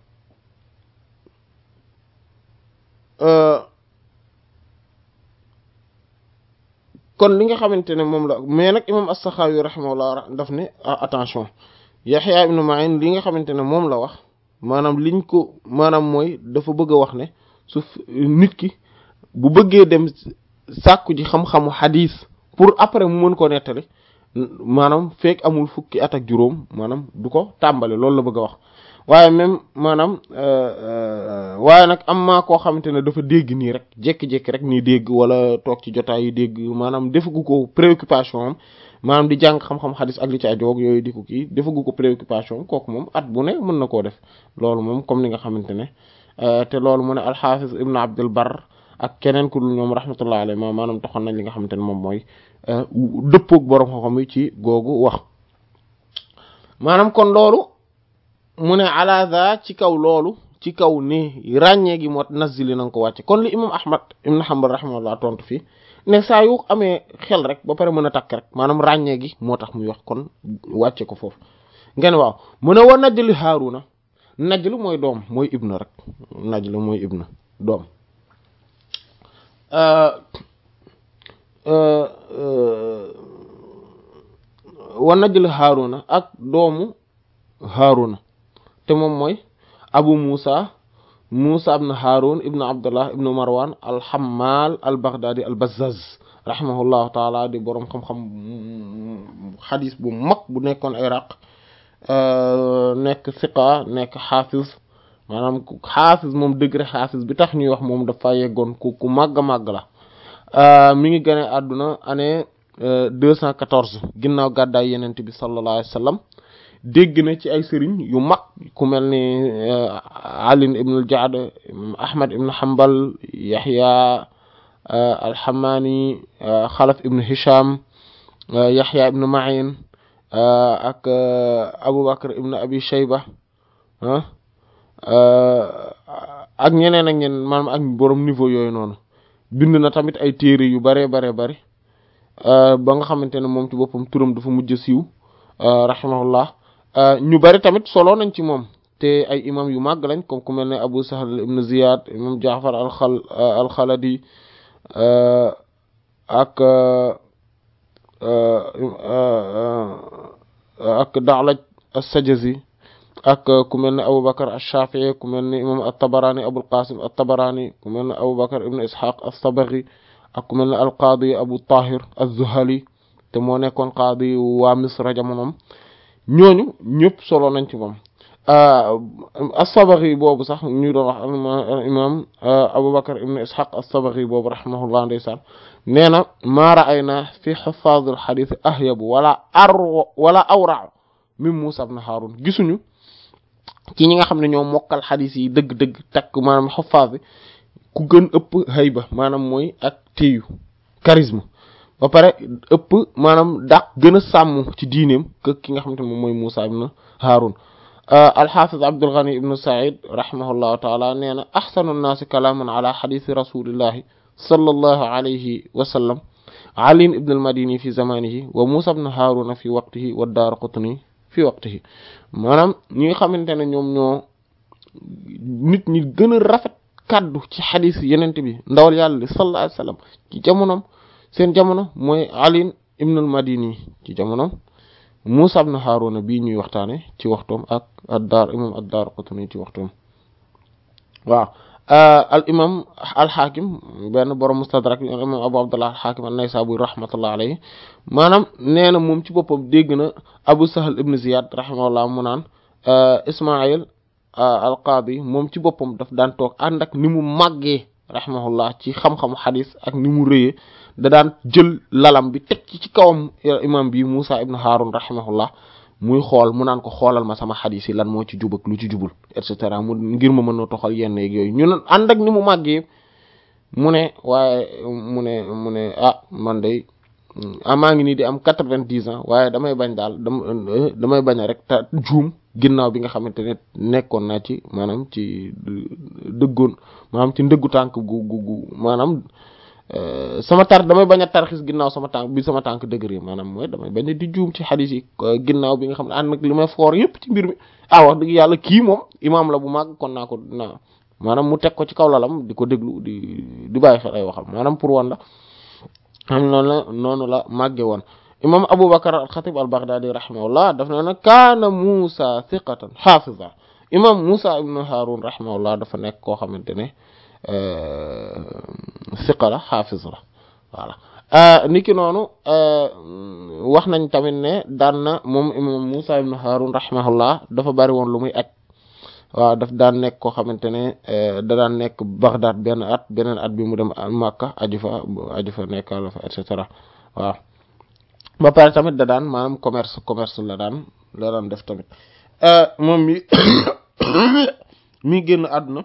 kon li nga xamante ne moom la mais nag imam as-Sakhawi rahimahullah daf ne attention Yahya ibn Ma'in li nga xamante ne moom la wax maanaam liñ ko maanaam mooy dafa bëgg a wax ne su nit ki bu bëggee dem sàkku ji xam-xamu xadiis pour après mu mën ko nettali maanaam fekk amul fukki at ak juróom maanaam du ko tàmbale loolu la bëgg a wax waaye même maanaam waaye nag am maa koo xamante ne dafa dégg nii rek jékki-jékki rek nii dégg wala toog ci jotaay yi dégg maanaam defagu ko préoccupation am maanaam di jàng xam-xam xadis ak li ci ajoog yooyu di ko kii defagu ko préoccupation kooku moom at bu ne mën na koo def loolu moom comme ni nga xamante ne te loolu mu ne alxaafis ibn abdul bar ak keneen ku dul ñoom rahmatullah alayhi ma maanaam taxoon nañ li nga xamante ne moom mooy dëppoog borom xam-xam yi ci googu wax maanaam kon loolu mu ne alaza ci kaw loolu ci kaw ni ràññee gi moo nazili na nga ko wàcce kon li imam ahmad ibn hanbal rahimahullah tontu fii ne saa yu amee xel rek ba pare mën a takk rek maanaam ràññee gi moo tax muy wax kon wàcce ko foofu ngeen waaw mu ne wa najli haaruna najlu mooy doom mooy ibna rek najlu mooy ibna doom wa najlu haaruna ak doomu haaruna te moom mooy abu musa musa ibn harun ibn abdullah ibn marwan alhammal al baghdadi al bazzaz rahimahullahu taala di boroom xam-xam xadis bu mag bu nekkoon iraq nekk siqa nekk xaafis maanaam xaafis moom degré xaafis bi tax ñuy wax moom dafa yeggoon ku ku màgg a màgg la mi ngi gane àdduna année deux cent quatorze ginnaaw gàddaay yenent bi sallallahu alayhi wa sallam dégg na ci ay sëriñ yu mag ku mel ni Ali ibn al-Ja'd Ahmad ibn Hanbal Yahya al-Hammani Khalaf ibn Hisham Yahya ibn Ma'in ak Abu Bakr ibn Abi Shayba ak ñeneen ak ñeneen maanaam ak borom niveau yooyu noonu bind na tamit ay téere yu bare bare bare ba nga xamante ne moom ci boppam turam dafa mujj siiw rahimahullah ñu bari tamit solo nañ ci moom te ay imam yu màgg lañ comme ku mel ne Abu Sahl ibn Ziyad imam Jaafar al-Khal al-Khaladi ak ak Da'laj as-Sajazi ak ku mel ne Abu Bakr ash-Shafi'i ku mel ne imam at-Tabarani Abul Qasim at-Tabarani ku mel ne Abu Bakr ibn Ishaq as-Sabaghi ak ku mel ne al-Qadi Abu Tahir az-Zuhali te moo nekkoon qaadi waa Misra jamonoom ñooñu ñëpp solo nañ ci moom as-Sabaghi boobu sax ñu doon wax imam Abu Bakr ibn Ishaq as-Sabaghi boobu rahimahullah ndeysaan nee na maa ra'ayna fi huffaz al-hadith ahyabu wala ar wala awra min Musa ibn Harun gisuñu ci ñi nga xam ne ñoo mokkal xadis yi dëgg-dëgg takk maanaam huffaz bi ku gën ëpp hayba maanaam mooy ak téyu charisme ba pare ëpp maanaam daq gën a sàmm ci diineem que ki nga xamante moom mooy Musa ibn Harun alxafiz Abdul Ghani ibn Sa'id rahimahullahu taala nee na axsanu nnaasi kalaaman ala xadisi rasulillahi sallallahu alayhi wa sallam Ali ibn al-Madini fi zamanihi wa Musa ibn Harun fi waqtihi wa Daraqutni fi waqtihi maanaam ñi nga xamante ne ñoom ñoo nit ñi gën a rafet kàddu ci xadis yenente bi ndawal yàlla sallallahu alayhi wasallam ci jamonoom seen jamono mooy Ali ibn al-Madini ci jamonoom Musa ibn Haruna bii ñuy waxtaane ci waxtoom ak ad-Dar imam ad-Darqutni ci waxtoom waaw al imam al-Hakim benn borom mustadrak al imam Abu Abdullah al-Hakim an-Naysaburi rahmatullah alayhi maanaam nee na moom ci boppam dégg na Abu Sahl ibn Ziyad rahimahullah mu naan Ismail al-Qadi moom ci boppam daf daan toog ànd ak ni mu màggee rahimahullah ci xam-xamu xadis ak ni mu rëyee da daan jël lalam bi teg ci ci kawam imam bi Musa ibn Harun rahimahullah muy xool mu naan ko xoolal ma sama xadis yi lan moo ci jub ak lu ci jubul et cetera mu ngir ma mën a toxal yenn yeeg yooyu ñu ne ànd ak ni mu màggee mu ne waaye mu ne mu ne ah man de ah maa ngi nii di am quatre-vingt-dix ans waaye damay bañ daal dama damay bañ a rek te juum ginnaaw bi nga xamante ne nekkoon naa ci maanaam ci dëggoon maanaam ci ndëggu tànk gu gu gu maanaam sama tar damay bañ a tarxis ginnaaw sama tànk bi sama tànk dëgër yi maanaam mooy damay bañ a di juum ci xadis yi ginnaaw bi nga xam ne ànd nag li may foor yépp ci mbir mi ah wax dëgg yàlla kii moom imaam la bu màgg kon naa ko naa maanaam mu teg ko ci kaw lalam di ko déglu di di bàyyi xel ay waxam maanaam pour wan la xam noonu la noonu la màgge woon imam Abu Bakr al-Khatib al-Baghdadi rahimahullah daf na nag kaana Musa thiqatan hafiza imam Musa ibn Harun rahimahullah dafa nekk koo xamante ne thiqa la hafiz la voilà niki noonu wax nañ tamit ne daan na moom imam Musa ibn Harun rahimahullah dafa bari woon lu muy aj waaw daf daan nekk koo xamante ne da daan nekk Baghdad benn at beneen at bi mu dem Makka aju fa aju fa nekkal fa et cetera waaw ba pare tamit da daan maanaam commerce commerce la daan la daan def tamit moom mi mi génn àdduna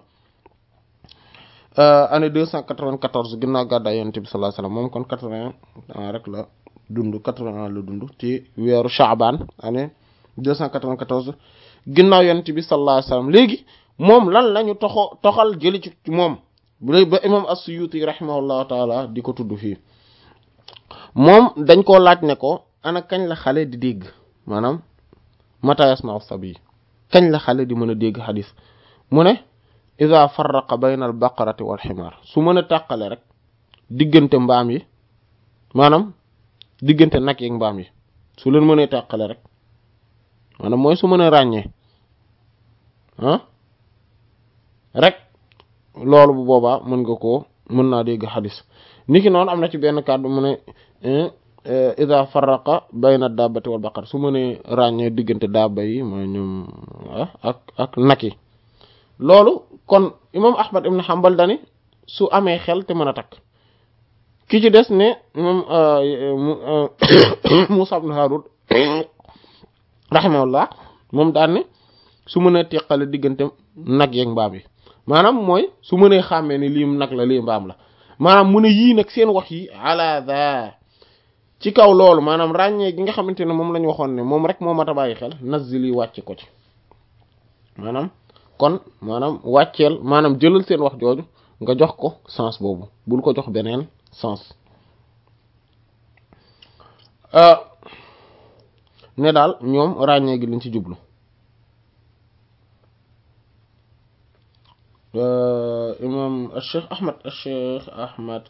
année deux cent quatre-vingt-quatorze ginnaaw gàddaay yonent bi sallallahu alayhi wasallam moom kon quatre-vingts ans rek la dund quatre-vingts ans la dund ci weeru Sha'ban année deux cent quatre-vingt-quatorze ginnaaw yonent bi sallallahu alayhi wasallam léegi moom lan lañu toxo toxal jëli ci moom bu ba imam as-Suyuti rahimahullahu taala di ko tudd fii moom dañ koo laaj ne ko ana kañ la xale di dégg maanaam mata yasma'u sabi kañ la xale di mën a dégg xadis mu ne ida farraqa bayna al baqarati wal ximaar su mën a tàqale rek diggante mbaam yi maanaam diggante nag yeeg mbaam yi su leen mënee tàqale rek maanaam mooy su mën a ràññee ah rek loolu bu boobaa mën nga koo mën naa dégg xadis niki noonu am na ci benn kàddu mu ne ida farraqa bayna dabbati wal baqar su mënee ràññee diggante dabba yi mooy ñoom ak ak nag yi loolu kon imam ahmad ibn hanbal dani su amee xel te mën a takk ki ci des ne imam musa ibn harun rahimahullah moom daan ne su mënee teqale diggante nag yeeg mbaam yi maanaam mooy su mënee xàmmee ni lii nag la lii mbaam la maanaam mu ne yii nag seen wax yi ala da ci kaw loolu maanaam ràññee gi nga xamante ne moom la ñu waxoon ne moom rek moo mat a bàyyi xel nazili wàcce ko ci maanaam kon maanaam wàcceel maanaam jëlal seen wax jooju nga jox ko sens boobu bul ko jox beneen sens ne daal ñoom ràññee gi lañ ci jublu imam Cheikh Ahmad Cheikh Ahmad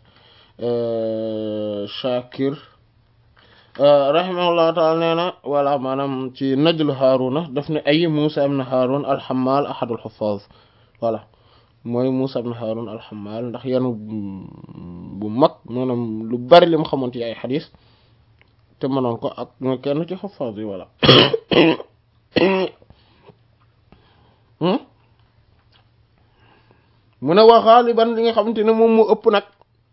Shakir rahimahullahu taala nee na wala maanaam ci najlu Haaruna daf ne ay Musa ibn Haarun alxamal ahadul xuffaz voilà mooy Musa ibn Haarun alxamal ndax yanu bu mag maanaam lu bari li mu xamoon ci ay xadis te mënoon ko ak kenn ci xuffaz yi voilà mu ne wa xaaliban li nga xamante ne moom moo ëpp nag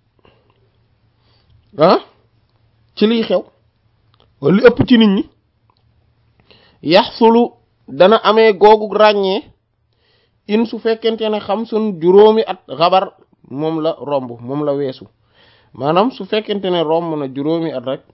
ah ci liy xew wala li ëpp ci nit ñi yaxsulu dana amee googu ràññee in su fekkente ne xam sun juróomi at xabar moom la romb moom la weesu maanaam su fekkente ne romb na juróomi at rek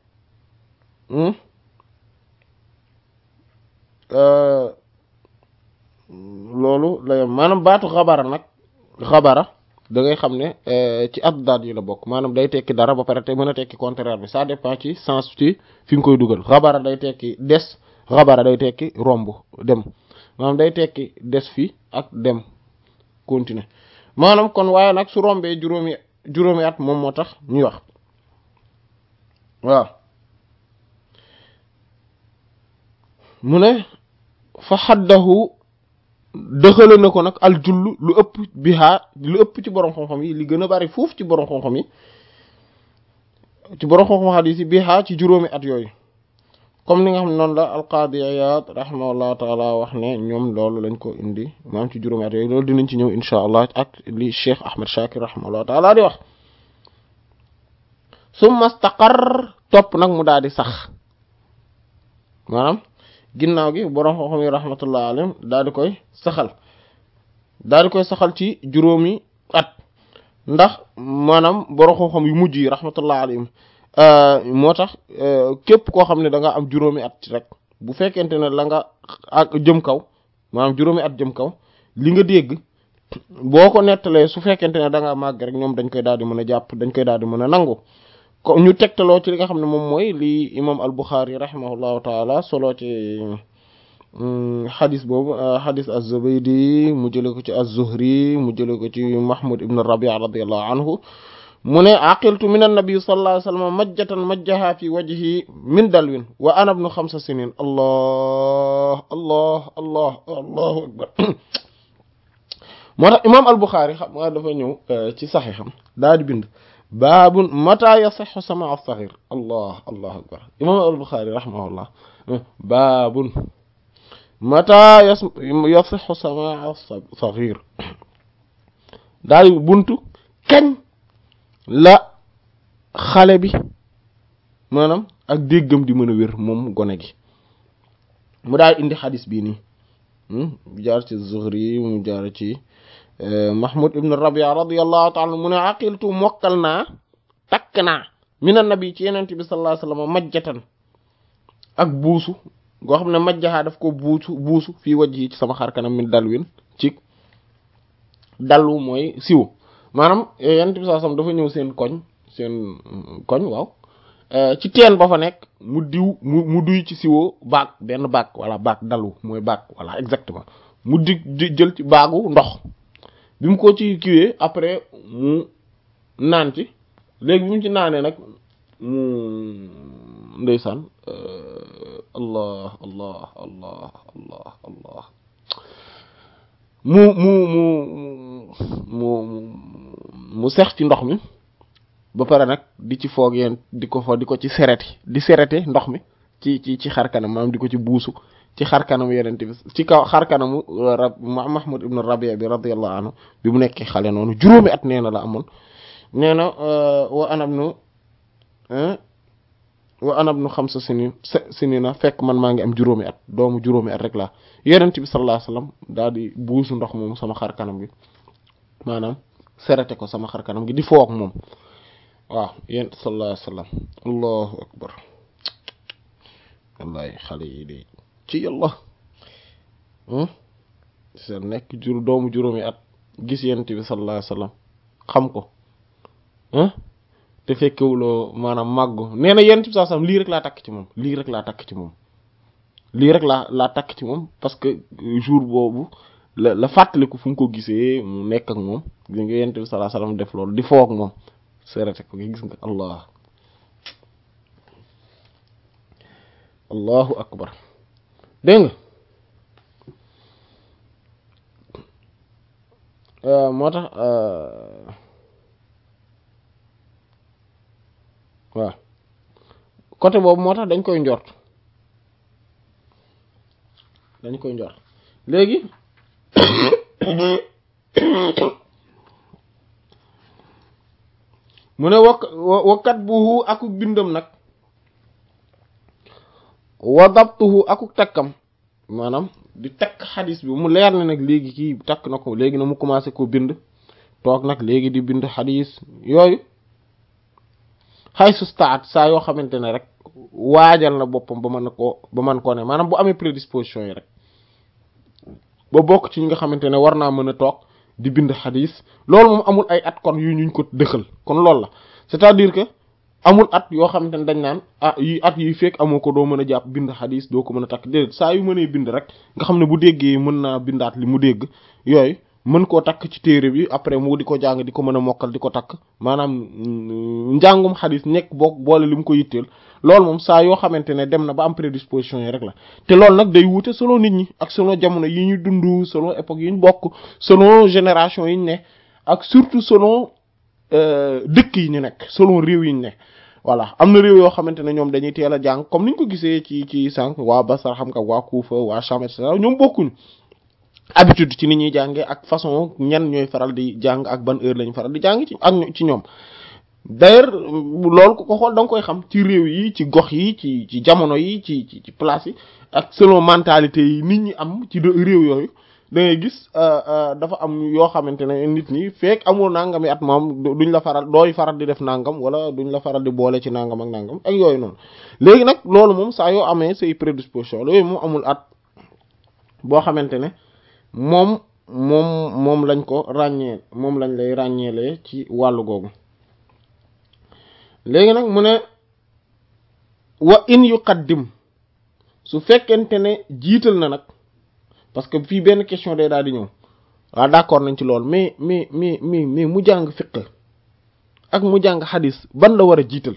loolu la yem maanaam baatu xabara nag xabara da ngay xam ne ci addaat yi la bokk maanaam day tekki dara ba pare te mën a tekki contraire bi ça dépend ci sens ci fi nga koy dugal xabara day tekki des xabara day tekki romb dem maanaam day tekki des fi ak dem continuer maanaam kon waaye nag su rombee juróomi juróomi at moom moo tax ñuy wax waaw mu ne fa xaddahu dëxale na ko nag al jull lu ëpp bihaa lu ëpp ci borom xam-xam yi li gën a bari foofu ci borom xam-xam yi ci borom xam-xam xadiis yi bihaa ci juróomi at yooyu comme ni nga xam ne noonu la alqaadi Iyaad rahimahullahu taala wax ne ñoom loolu lañ ko indi maanaam ci juróomi at yooyu loolu dinañ ci ñëw insha allah ak li Cheikh Ahmed Shakir rahimahullahu taala di wax summa staqar topp nag mu daal di sax maanaam ginnaaw gi borom xam-xam yi rahmatullah alayhim daal di koy saxal daal di koy saxal ci juróomi at ndax maanaam borom xam-xam yu mujj yi rahmatullah alayhim moo tax képp koo xam ne da nga am juróomi at rek bu fekkente ne la nga ak jëm kaw maanaam juróomi at jëm kaw li nga dégg boo ko nettalee su fekkente ne da nga màgg rek ñoom dañ koy daal di mën a jàpp dañ koy daal di mën a nangu ko ñu tegtaloo ci li nga xam ne moom mooy li imam al-Bukhari rahimahullahu taala solo ci xadis boobu xadis az-Zubaydi mu jële ko ci az-Zuhri mu jële ko ci Mahmud ibn Rabi' radiyallahu anhu mu ne aqiltu min annabi sallallahu alayhi wa sallam majjatan majjaha fi wajhi min dalwin wa ana ibnu xamsa sinin allah allah allah allahu akbar moo tax imam al-Bukhari xam nga dafa ñëw ci saxiixam daa di bind baabun mata yasixu sama as-saghir allah allahu akbar imam al-Bukhari rahimahullah baabun mata yasixu sama as-saghir daal di buntu kañ la xale bi maanaam ak déggam di mën a wér moom gone gi mu daal indi xadis bii nii mu jaar ci Zuhri mu jaar ci Mahmud ibn Rabia radiyallahu ta'ala mu ne aqiltu mokkal naa takk naa mina nabi ci yenent bi sallallahu alayhi wasallam majjatan ak buusu goo xam ne majjaxaa daf ko buusu buusu fii wajhi ci sama xar kanam min dalwin ci dalwu mooy siwo maanaam yenent bi sallallahu alayhi wasallam dafa ñëw seen koñ seen koñ waaw ci teen ba fa nekk mu diw mu mu duy ci siwo baag benn baag wala baag dalwu mooy baag voilà exactement mu di jël ci baagu ndox bi mu ko ci kiwee après mu naan ci léegi bi mu ci naanee nag mu ndeysaan allah allah allah allah allah mu mu mu mu mu sex ci ndox mi ba pare nag di ci foog yeen di ko fo di ko ci sereti di serete ndox mi ci ci ci xar kanam maanaam di ko ci buusu ci xar kanamu yenente bi ci kaw xar kanamu rab Mahmud ibn Rabi' bi radiyallahu anhu bi mu nekkee xale noonu juróomi at nee na la amoon nee na wa anab nu wa anab nu xamsa sinin sinina fekk man maa ngi am juróomi at doomu juróomi at rek laa yenente bi sallallahu alayhi wasallam daal di buusu ndox moom sama xar kanam gi maanaam serete ko sama xar kanam gi di foog moom waaw yent sallallahu alayhi wasallam allahu akbar wallahi xale yi de ci yàlla sa nekk jur doomu juróomi at gis yent bi sallallahu alayhi wasallam xam ko te fekkewuloo maanaam màggu nee na yent bi sallallahu alayhi wasallam lii rek laa takk ci moom lii rek laa takk ci moom lii rek laa laa takk ci moom parce que jour boobu la la fàttaliku fu mu ko gisee mu nekk ak moom gis nga yent bi sallallahu alayhi wasallam def loolu di foog moom serete ko gis nga allah allahu akbar dégg nga moo tax waaw côté boobu moo tax dañ koy njort dañ koy njort léegi mu ne wakk wakkat buhu akuk bindam nag wa dabtuhu akuk takkam maanaam di takk xadis bi mu leer na nag léegi kii takk na ko léegi na mu commencé ko bind toog nag léegi di bind xadis yooyu xay sustaat saa yoo xamante ne rek waajal na boppam ba mën koo ba mën koo ne maanaam bu amee prédisposition yi rek ba bokk ci ñi nga xamante ne war naa mën a toog di bind xadis loolu moom amul ay at kon yu ñuñ ko dëxal kon loolu la c'est-à-dire que amul at yoo xamante ne dañ naan ah yi at yi fekk amoo ko doo mën a jàpp bind xadis doo ko mën a takk déedéet saa yu mënee bind rek nga xam ne bu déggee mën naa bindaat li mu dégg yooyu mën koo takk ci téere bi après mu di ko jàng di ko mën a mokkal di ko takk maanaam njàngum xadis nekk boo boole li mu ko yitteel loolu moom saa yoo xamante ne dem na ba am prédisposition yi rek la te loolu nag day wuute selon nit ñi ak selon jamono yi ñu dund selon époque yi ñu bokk selon génération yi ñu ne ak surtout selon dëkk yi ñu nekk selon réew yi ñu ne voilà am na réew yoo xamante ne ñoom dañuy teel a jàng comme niñ ko gisee ci ci sànq waa Basra xam nga waa Kufa waa Sham et cetera ñoom bokkuñu habitude ci ni ñuy jàngee ak façon ñan ñooy faral di jàng ak ban heure lañ faral di jàng ci ak ci ñoom d'ailleurs loolu ku ko xool da nga koy xam ci réew yi ci gox yi ci ci jamono yi ci ci ci place yi ak selon mentalité yi nit ñi am ci réew yooyu da ngay gis dafa am yoo xamante ne nit ñi fekk amul nangami at moom duñ la faral dooy faral di def nangam wala duñ la faral di boole ci nangam ak nangam ak yooyu noonu léegi nag loolu moom saa yoo amee say prédisposition yooyu moom amul at boo xamante ne moom moom moom lañ ko ràññee moom lañ lay ràññeelee ci wàllu googu léegi nag mu ne wa in yuqaddim su fekkente ne jiital na nag parce que fii benn question day daal di ñëw waaw d'accord nañ ci lool mais mais mais mais mais mu jàng fiqh ak mu jàng xadis ban la war a jiital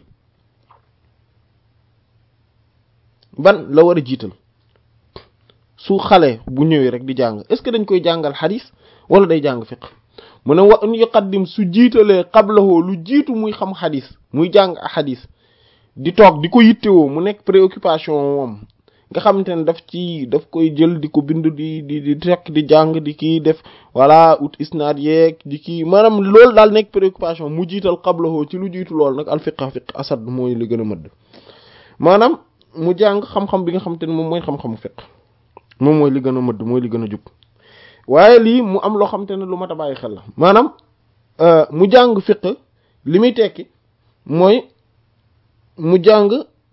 ban la war a jiital su xale bu ñëwee rek di jàng est-ce que dañ koy jàngal xadis wala day jàng fiqh mu ne wa in yuqaddim su jiitalee qablahu lu jiitu muy xam xadis muy jàng xadis di toog di ko yittewoo mu nekk préoccupation moom nga xamante ne daf ci daf koy jël di ko bind di di di tekk di jàng di kii def voilà ut isnaad yeeg di kii maanaam loolu daal nekk préoccupation mu jiital qablahu ci lu jiitu loolu nag al fiqh fiqh asad mooy li gën a mëdd maanaam mu jàng xam-xam bi nga xamante ne moom mooy xam-xamu fiqh moom mooy li gën a mëdd mooy li gën a jub waaye lii mu am loo xamante ne lu mat a bàyyi xel la maanaam mu jàng fiqh li muy tekki mooy mu jàng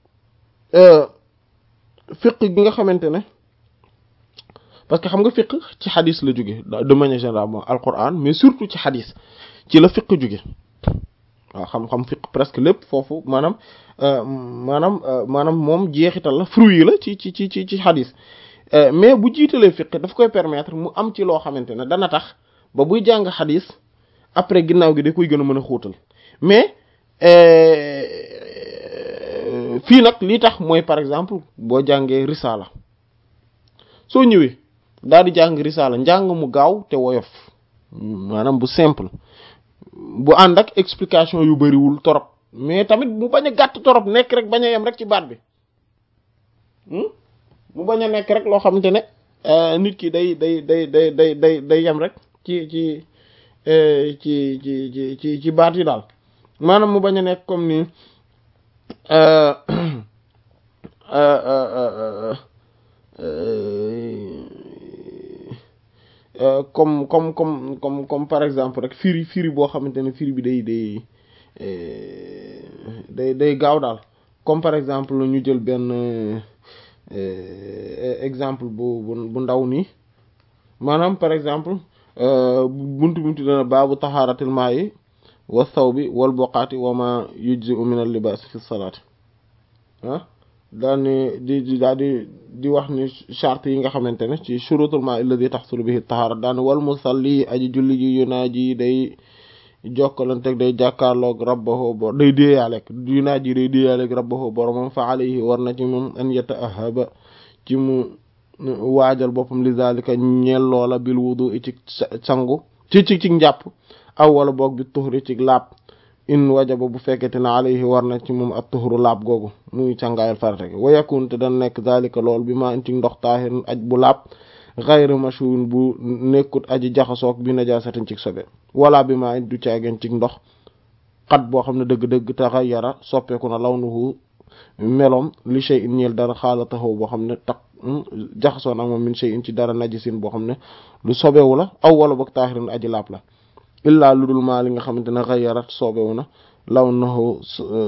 fiqh gi nga xamante ne parce que xam nga fiqh ci xadis la jóge de manière générale moom alquran mais surtout ci xadis ci la fiqh jóge waaw xam-xam fiqh presque lépp foofu maanaam maanaam maanaam moom jeexital la fruit la ci ci ci ci ci xadis mais bu jiitalee fiqh daf koy permettre mu am ci loo xamante ne dana tax ba buy jàng xadis après ginnaaw gi da koy gën a mën a xóotal mais fii nag lii tax mooy par exemple boo jàngee risala soo ñëwee daal di jàng risala njàng mu gaaw te woyof maanaam bu simple bu ànd ak explication yu bariwul torop mais tamit mu bañ a gàtt torop nekk rek bañ a yem rek ci baat bi mu bañ a nekk rek loo xamante ne nit ki day day day day day day day yem rek ci ci ci ci ci ci ci baat yi daal maanaam mu bañ a nekk comme ni comme comme comme comme comme par exemple rek firi firi boo xamante ne firi bi day day day day gaaw daal comme par exemple ñu jël benn exemple bu bu ndaw nii maanaam par exemple buntu buntu dana baabu taxaaratil maa yi wa thawbi wal boqaati wa ma yujzi'u min al libaas fi salaati ah daal ni di di daal di di wax ni charte yi nga xamante ne ci shurutul maa alladi taxsulu bihi tahaara daal wal musalli aji julli ji yunaaji day jokkalanteeg day jàkkaarloog rabbahu bo day déeyaaleeg yunaaji day déeyaaleeg rabbahu boromam fa alayhi war na ci moom an yataahaba ci mu waajal boppam li zalika ñeel loola bil wudu ci sangu ci ci ci njàpp aw wala boog bi tuhri ci laab in wajaba bu fekkete ne alayhi war na ci moom ak tuhru laab googu muy càngaayal farate gi wa yakun te dana nekk zalika lool bi ma ci ndox taahirin aj bu laab ghayr mashun bu nekkut aji jaxasoog bi najaasatin ci sobe wala bi ma du caageen ci ndox xat boo xam ne dëgg-dëgg taxayyara soppeeku na lawnuhu melom li shay'in ñeel dara xaalatahu boo xam ne tax jaxasoo nag moom min shay'in ci dara najisin boo xam ne lu sobewu la aw wala boog taahirin aji laab la illaa lu dul maa li nga xamante ne xayarat soobewu na law nahu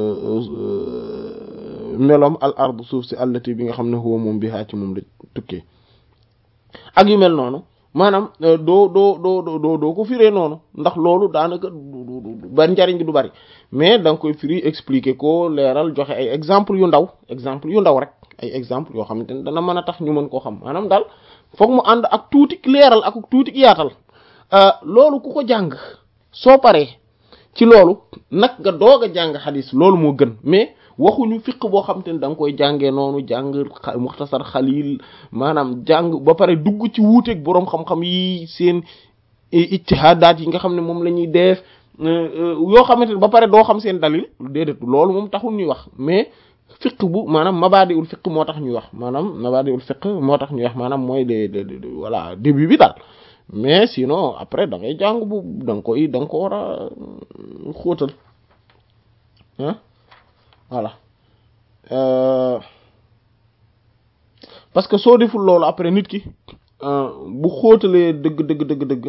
meloom al ard suuf si allati bi nga xam ne huwa moom bi haa ci moom la tukkee ak yu mel noonu maanaam doo doo doo doo doo ko firee noonu ndax loolu daanaka du bari njariñ gi du bari mais da nga koy firi expliquer ko leeral joxe ay exemple yu ndaw exemple yu ndaw rek ay exemple yoo xamante ne dana mën a tax ñu mën koo xam maanaam daal foog mu ànd ak tuuti leeral ak tuuti yaatal loolu ku ko jàng soo paree ci loolu nag nga doog a jàng xadis loolu moo gën mais waxuñu fiq boo xamante ne da nga koy jàngee noonu jàng muxtasar xalil maanaam jàng ba pare dugg ci wuuteeg boroom xam-xam yi seen ijtihaadaat yi nga xam ne moom la ñuy def yoo xamante ne ba pare doo xam seen dalil déedéet loolu moom taxul ñuy wax mais fiq bu maanaam mabaadiul fiq moo tax ñuy wax maanaam mabaadiul fiq moo tax ñuy wax maanaam mooy de voilà début bi daal mais sinon après da ngay jàng bu da nga koy da nga ko war a xóotal ah voilà parce que soo deful loolu après nit ki bu xóotalee dëgg dëgg dëgg dëgg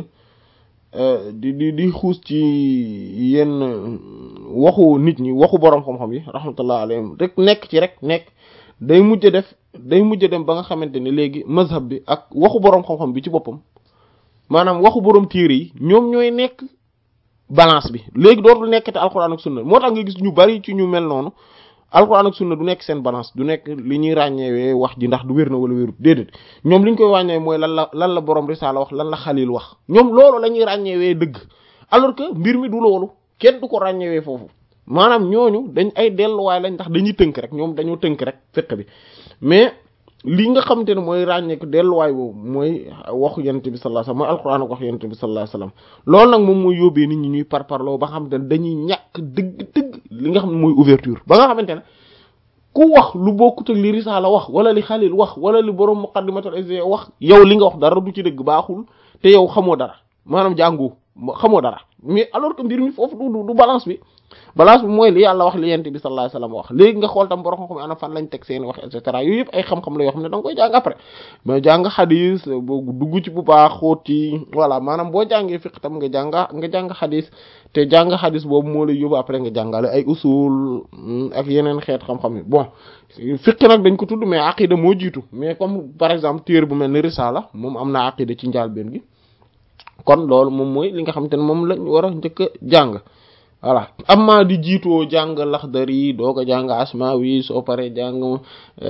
di di di xuus ci yenn waxu nit ñi waxu boroom xam-xam yi rahmatullah alayhim rek nekk ci rek nekk day mujj def day mujj dem ba nga xamante ne léegi mazhab bi ak waxu boroom xam-xam bi ci boppam maanaam waxu boroom téere yi ñoom ñooy nekk balance bi léegi dootul nekk te alxuraan ak sunna moo tax nga gis ñu bari ci ñu mel noonu alxuraan ak sunna du nekk seen balance du nekk li ñuy ràññeewee wax ji ndax du wér na wala wérut déedéet ñoom li ñu koy ràññeewee mooy lan la lan la boroom risaala wax lan la xalil wax ñoom loolu la ñuy ràññeewee dëgg alors que mbir mi du loolu kenn du ko ràññeewee foofu maanaam ñooñu dañ ay delluwaay lañ ndax dañuy tënk rek ñoom dañoo tënk rek fiqh bi mais li nga xamante ne mooy ràññeeku delluwaay boobu mooy waxu yonent bi sallallahu alayhi wasallam mooy alquran ak wax yonent bi sallallahu alayhi wasallam loolu nag moom mooy yóbbee nit ñi ñuy parparloo ba nga xamante ne dañuy ñàkk dëgg dëgg li nga xam ne mooy ouverture ba nga xamante ne ku wax lu bokkut ak li risaala wax wala li xalil wax wala li borom muqaddimatul izya wax yow li nga wax dara du ci dëgg baaxul te yow xamoo dara maanaam jàngu xamoo dara mais alors que mbir mi foofu du du balance bi balance bi mooy li yàlla wax li yent bi sallallahu alayhi wasallam wax léegi nga xool tam borom xam-xam ana fan lañ teg seeni wax et cetera yooyu yëpp ay xam-xam la yoo xam ne da nga koy jàng après mais jàng xadis boo dugg ci bu baax xóot ci voilà maanaam boo jàngee fiq tam nga jàng nga jàng xadis te jàng xadis boobu moo lay yóbbu après nga jàngale ay usul ak yeneen xeet xam-xam yi bon fiq nag dañ ko tudd mais aqida moo jiitu mais comme par exemple téere bu mel ni risala moom am na aqida ci njàlbéen gi kon loolu moom mooy li nga xamante ne moom lañ war a njëkk a jàng voilà amma di jiitoo jàng laxdari doo ko jàng asmawi soo paree jàng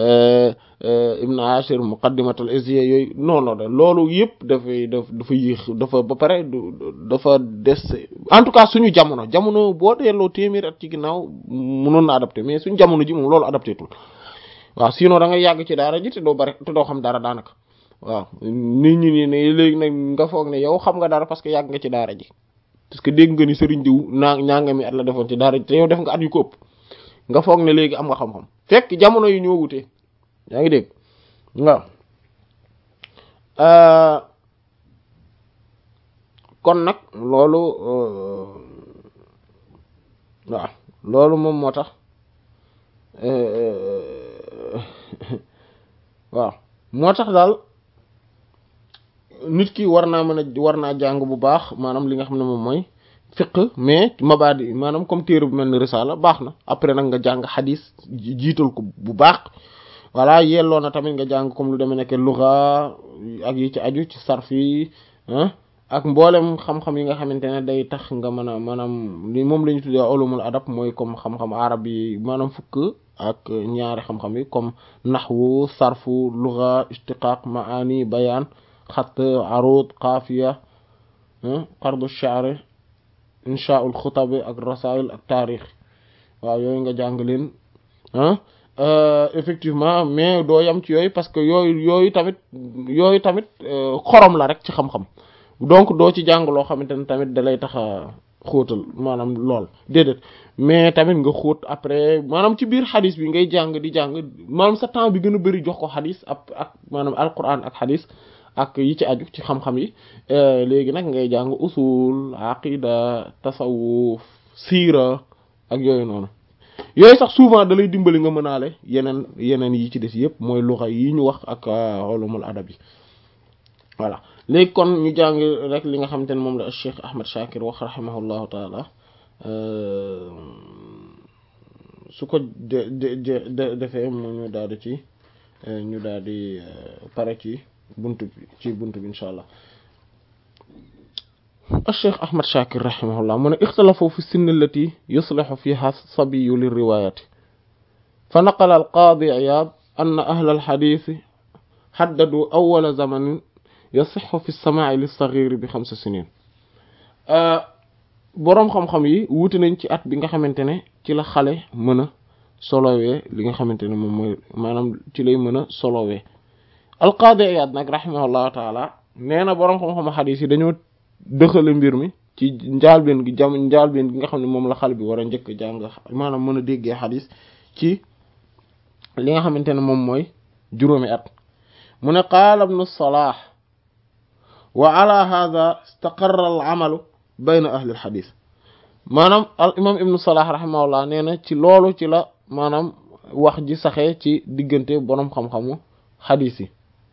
ibn ashir muqaddimatul izya yooyu non non loolu yëpp dafay daf dafa yéex dafa ba pare dafa des en tout cas suñu jamono jamono boo delloo téeméer at ci ginnaaw mënoon na adapté mais suñu jamono ji moom loolu adapté tul waaw sinon da ngay yàgg ci daara ji te doo bari te doo xam dara daanaka waaw nit ñi nii ne léegi nag nga foog ne yow xam nga dara parce que yàgg nga ci daara ji parce que dégg nga ni sëriñ diw naa ñaanga mi at la defoon ci daara ji te yow def nga at yu ko ëpp nga foog ne léegi am nga xam-xam fekk jamono yi ñoo wutee yaa ngi dégg waaw kon nag loolu waaw loolu moom moo tax waaw moo tax daal nit ki war naa mën a war naa jàng bu baax maanaam li nga xam ne moom mooy fiq mais mabaadi maanaam comme téere bu mel ni risala baax na après nag nga jàng xadis jiital ko bu baax voilà yelloo na tamit nga jàng comme lu demee nekk luga ak yi ci aju ci sarf yi ak mboolem xam-xam yi nga xamante ne day tax nga mën a maanaam li moom la ñu tuddee ulumul adab mooy comme xam-xam arab yi maanaam fukk ak ñaari xam-xam yi comme naxwu sarfu luga istiqaq maani bayaan xat arud xaafiya qardu sha'r inshaul xutab ak rasail ak taarix waaw yooyu nga jàng leen effectivement mais doo yam ci yooyu parce que yooyu yooyu tamit yooyu tamit xorom la rek ci xam-xam donc doo ci jàng loo xamante ne tamit dalay tax a xóotal maanaam lool déedéet mais tamit nga xóot après maanaam ci biir xadis bi ngay jàng di jàng maanaam sa temps bi gën a bari jox ko xadis ak ak maanaam alquran ak xadis ak yi ci aju ci xam-xam yi léegi nag ngay jàng usul aqida tasawuf siira ak yooyu noonu yooyu sax souvent da lay dimbali nga mënaale yeneen yeneen yi ci des yëpp mooy luxa yi ñu wax ak ulumul adab yi voilà léegi kon ñu jàng rek li nga xamante ne moom la Cheikh Ahmad Shakir wax rahimahullahu taala su ko de de defee mu ñu daal di ci ñu daal di pare ci buntu bi ci buntu bi incha allah الشيخ أحمد شاكر رحمه الله من اختلفوا في السن التي يصلح فيها الصبي للرواية فنقل القاضي عياض أن أهل الحديث حددوا أول زمن يصح في السماع للصغير بخمس سنين boroom xam-xam yi wuute nañ ci at bi nga xamante ne ci la xale mën a solowee li nga xamante ne moom mooy maanaam ci lay mën a solowee alqaadi Iyaad nag rahimahullahu taala nee na boroom xam-xam xadiis yi dañoo dëxale mbir mi ci njaalbeen gi jam njaalbeen gi nga xam ne moom la xale bi war a njëkk jàng maanaam mën a déggee xadiis ci li nga xamante ne moom mooy juróomi at mu ne qaala ibnu Salaah wa ala hada istaqarra al amalu bayna ahli al xadiis maanaam al imam ibnu Salaah rahimahullah nee na ci loolu ci la maanaam wax ji saxee ci diggante boroom xam-xamu xadiis yi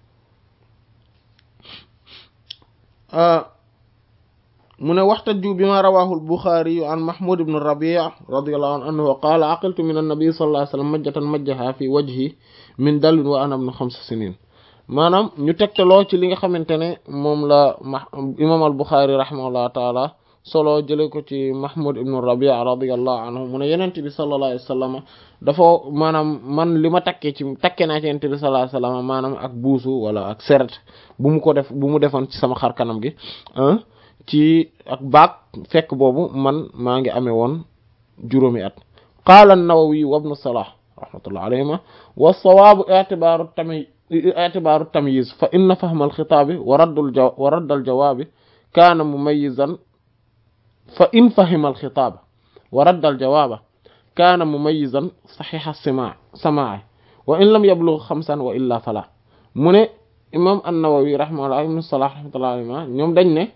mu ne waxtaju bi ma rawahu al-Bukhari an Mahmud ibn Rabi' radiyallahu anhu annahu qaala aqiltu min an-nabi sallallahu alayhi wa sallam majjatan majjaha fi wajhi min dalwin wa ana ibn xamsa sinin maanaam ñu tegtaloo ci li nga xamante ne moom la imam al-Bukhari rahimahullahu taala solo jële ko ci Mahmud ibn Rabi' radiyallahu anhu mu ne yenente bi sallallahu alayhi wa sallam dafa maanaam man li ma takkee ci takkee naa ci yenente bi sallallahu alayhi wa sallam maanaam ak buusu wala ak seret bu mu ko def bu mu defoon ci sama xar kanam gi ci ak baag fekk boobu man maa ngi amee woon juróomi at qaala an-Nawawi wa ibn Salah rahmatullah alayhima wa sawaabu i'tibaaru tamyiz i'tibaaru tamyiz fa inna fahma al-xitaabi wa raddul jaw wa radd al-jawaabi kaana mumayyizan fa in fahima al-xitaaba wa radd al-jawaaba kaana mumayyizan saxiixa as-samaa' samaa'i wa in lam yablugh xamsan wa illaa falaa mu ne imaam an-Nawawi rahimahullah ibn Salah rahmatullah alayhima ñoom dañ ne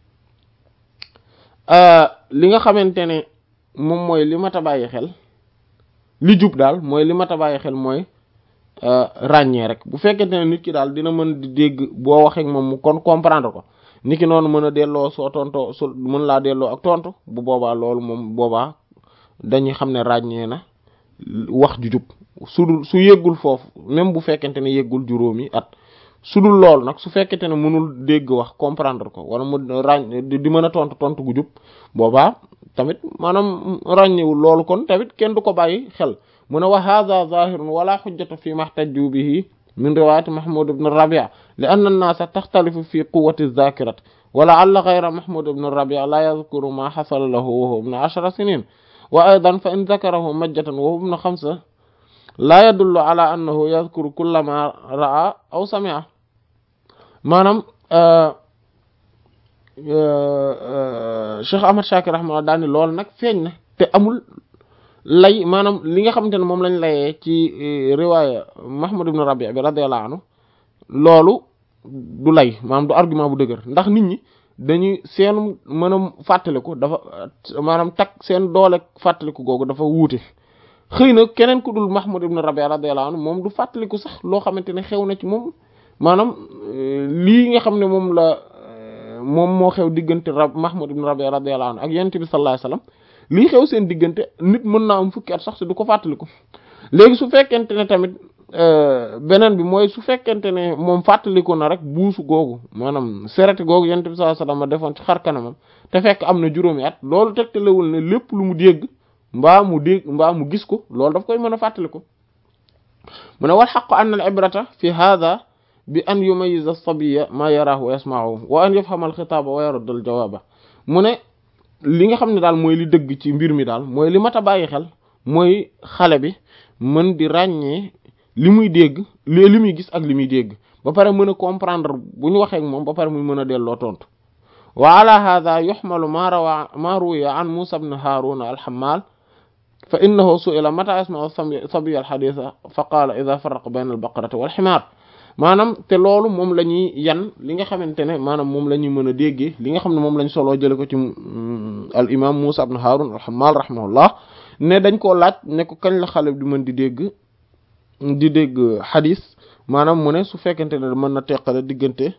li nga xamante ne moom mooy li mat a bàyyi xel li jub daal mooy li mat a bàyyi xel mooy ràññee rek bu fekkente ne nit ki daal dina mën di dégg boo waxee moom mu kon comprendre ko nit ki noonu mën a delloo soo tontoo su mën laa delloo ak tontu bu boobaa loolu moom boobaa dañuy xam ne ràññee na wax ju jub su dul su yëggul foofu même bu fekkente ne yëggul juróomi at su dul loolu nag su fekkente ne mënul dégg wax comprendre ko wala mu ràññ di mën a tontu tontu gu jub boobaa tamit maanaam ràññewul loolu kon tamit kenn du ko bàyyi xel mu ne wa hadha zahirun wala xujjata fi mahtajju bihi min riwayati mahmud ibn rabi' li anna an-nasa taxtalifu fi quwwati adh-dhakirat wa la'alla ghayra mahmud ibn rabi' la yadhkuru ma hasala lahu wa huwa ibn ashara sinin wa aydan fa in dhakarahu majjatan wa huwa ibn khamsa la yadullu ala annahu yadhkuru kulla ma ra'a aw sami'a maanaam Cheikh Ahmad Shakir rahimahullah daal ni loolu nag feeñ na te amul lay maanaam li nga xamante ne moom lañ layee ci riwaaya Mahmoud ibn Rabi' bi radiyallahu anhu loolu du lay maanaam du argument bu dëgër ndax nit ñi dañuy seen mën a fàttaliku dafa maanaam takk seen doole fàttaliku googu dafa wuute xëy na keneen ku dul Mahmoud ibn Rabi' radiyallahu anhu moom du fàttaliku sax loo xamante ne xew na ci moom maanaam lii nga xam ne moom la moom moo xew diggante rab Mahmoud ibn Rabi' radiyallahu anhu ak yonent bi sallallahu alayhi wasallam lii xew seen diggante nit mën naa am fukki at sax si du ko fàttaliku léegi su fekkente ne tamit beneen bi mooy su fekkente ne moom fàttaliku na rek buusu googu maanaam sereti googu yonent bi sallallahu alayhi wasallam defoon ci xar kanamam te fekk am na juróomi at loolu tegtalewul ne lépp lu mu dégg mbaa mu dégg mbaa mu gis ko loolu daf koy mën a fàttaliku mu ne wal haqqu anna al ibrata fi hadha bi an yumayyiza as-sabiyya ma yaraahu wa yasma'uhu wa an yafhama al-khitaaba wa yarudda al-jawaaba mu ne li nga xam ne daal mooy li dëgg ci mbir mi daal mooy li mat a bàyyi xel mooy xale bi mën di ràññee li muy dégg li li muy gis ak li muy dégg ba pare mën a comprendre bu ñu waxee ak moom ba pare muy mën a delloo tontu wa ala hadha yuhmalu ma rawa ma ruwiya an Musa ibn Harun al-Hammal fa innahu su'ila mata yasma'u sabiyya al-haditha fa qala idha farraqa bayna al-baqarati wal-himar maanaam te loolu moom la ñuy yan li nga xamante ne maanaam moom la ñuy mën a déggee li nga xam ne moom lañ soloo jële ko ci al imam Musa ibn Harun al-Hammal rahimahullah ne dañ koo laaj ne ko kañ la xale di mën di dégg di dégg xadis maanaam mu ne su fekkente ne mën na teqale diggante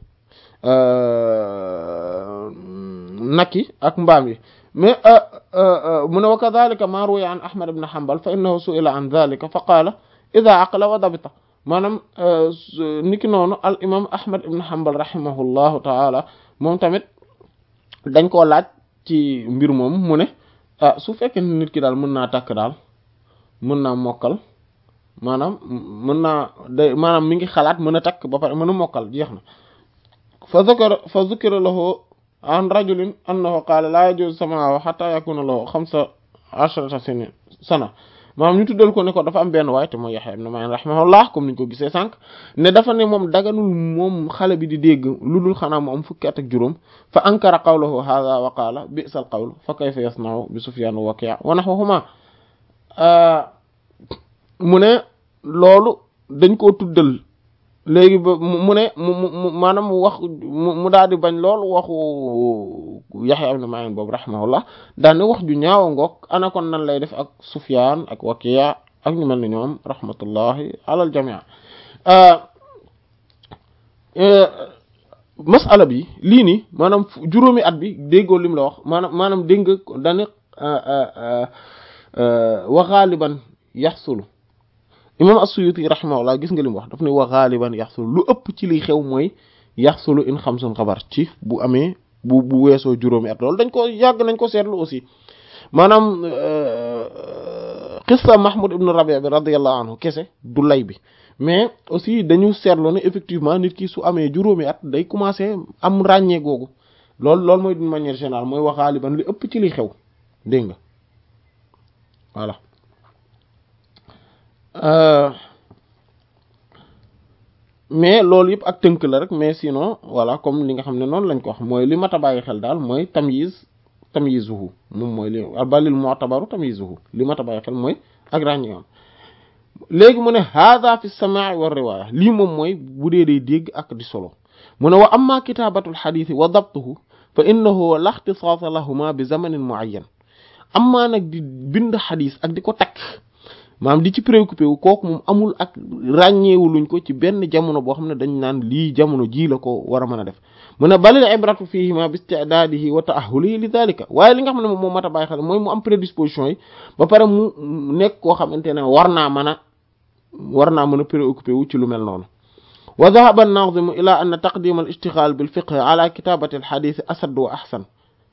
naki ak mbaam yi mais mu ne wa kadhalika ma ruwiya an Ahmad ibn Hanbal fa innahu su'ila an dhalika fa qaala idha aqla wa dabita maanaam niki noonu al imam ahmad ibn hanbal rahimahullahu taala moom tamit dañ koo laaj ci mbir moom mu ne ah su fekkee nit ki daal mën naa takk daal mën naa mokkal maanaam mën naa day maanaam mi ngi xalaat mën a takk ba pare mën a mokkal jeex na fa zakara fa zukira lahu an rajulin annahu qaala laa yajuuzu samaahu hatta yakuna lahu xamsa ashrata sinin sana maanaam ñu tuddal ko ne ko dafa am benn waay te mooy Yahya ibn Ma'in rahimahullah comme niñ ko gisee sànq ne dafa ne moom daganul moom xale bi di dégg lu dul xanaa mu am fukki at ak juróom fa ankara qawlahu hadha wa qaala bi'sal qawl fa kayfa yasna'u bi Sufyan wa Waki' wa nahwahuma mu ne loolu dañ koo tuddal léegi ba mu ne mu mu maanaam mu wax mu daal di bañ lool waxu Yahya ibn Ma'in boobu rahimahullah daal ne wax ju ñaawa ngoog ana kon nan lay def ak Sufyan ak Waki' ak ñu mel ni ñoom rahmatullahi alal jamii masala bi lii nii maanaam juróomi at bi déggoo lim la wax maanaam maanaam dégg nga dane wa ghaliban yaxsulu imam as-Suyuti rahimahullah gis nga li mu wax daf ne wa ghaliban yaxsulu lu ëpp ci liy xew mooy yaxsulu in xamsun xabar ci bu amee bu bu weesoo juróomi at loolu dañ ko yàgg nañ ko seetlu aussi maanaam qissa Mahmoud ibn Rabi' bi radiyallahu anhu kese du lay bi mais aussi dañu seetlu ne effectivement nit ki su amee juróomi at day commencer am ràññee googu loolu loolu mooy d'une manière générale mooy wa ghaliban li ëpp ci liy xew dégg nga voilà mais loolu yëpp ak tënk la rek mais sinon voilà comme li nga xam ne noonu lañ ko wax mooy li mat a bàyyi xel daal mooy tamyiz tamyizuhu moom mooy li balil mu'tabaru tamyizuhu li mat a bàyyi xel mooy ak ràññeewam léegi mu ne hadha fi samaa'i wa riwaya lii moom mooy bu dee day dégg ak di solo mu ne wa amma kitaabatul xadiisi wa dabtuhu fa innahu la ixtisaasa lahuma bi zamanin muayyan amma nag di bind xadis ak di ko takk maanaam di ci préoccupé wu kooku moom amul ak ràññeewuluñ ko ci benn jamono boo xam ne dañ naan lii jamono ji la ko war a mën a def mu ne balil ibratu fihima bi isti'dadihi wa ta'ahhulihi li dhalika waaye li nga xam ne moom moo mat a bàyyi xel mooy mu am prédisposition yi ba pare mu nekk koo xamante ne war naa mën a war naa mën a préoccupé wu ci lu mel noonu wa dhahaba an-nazimu ila anna taqdim al-ishtighal bil fiqh ala kitabati al-hadith asad wa ahsan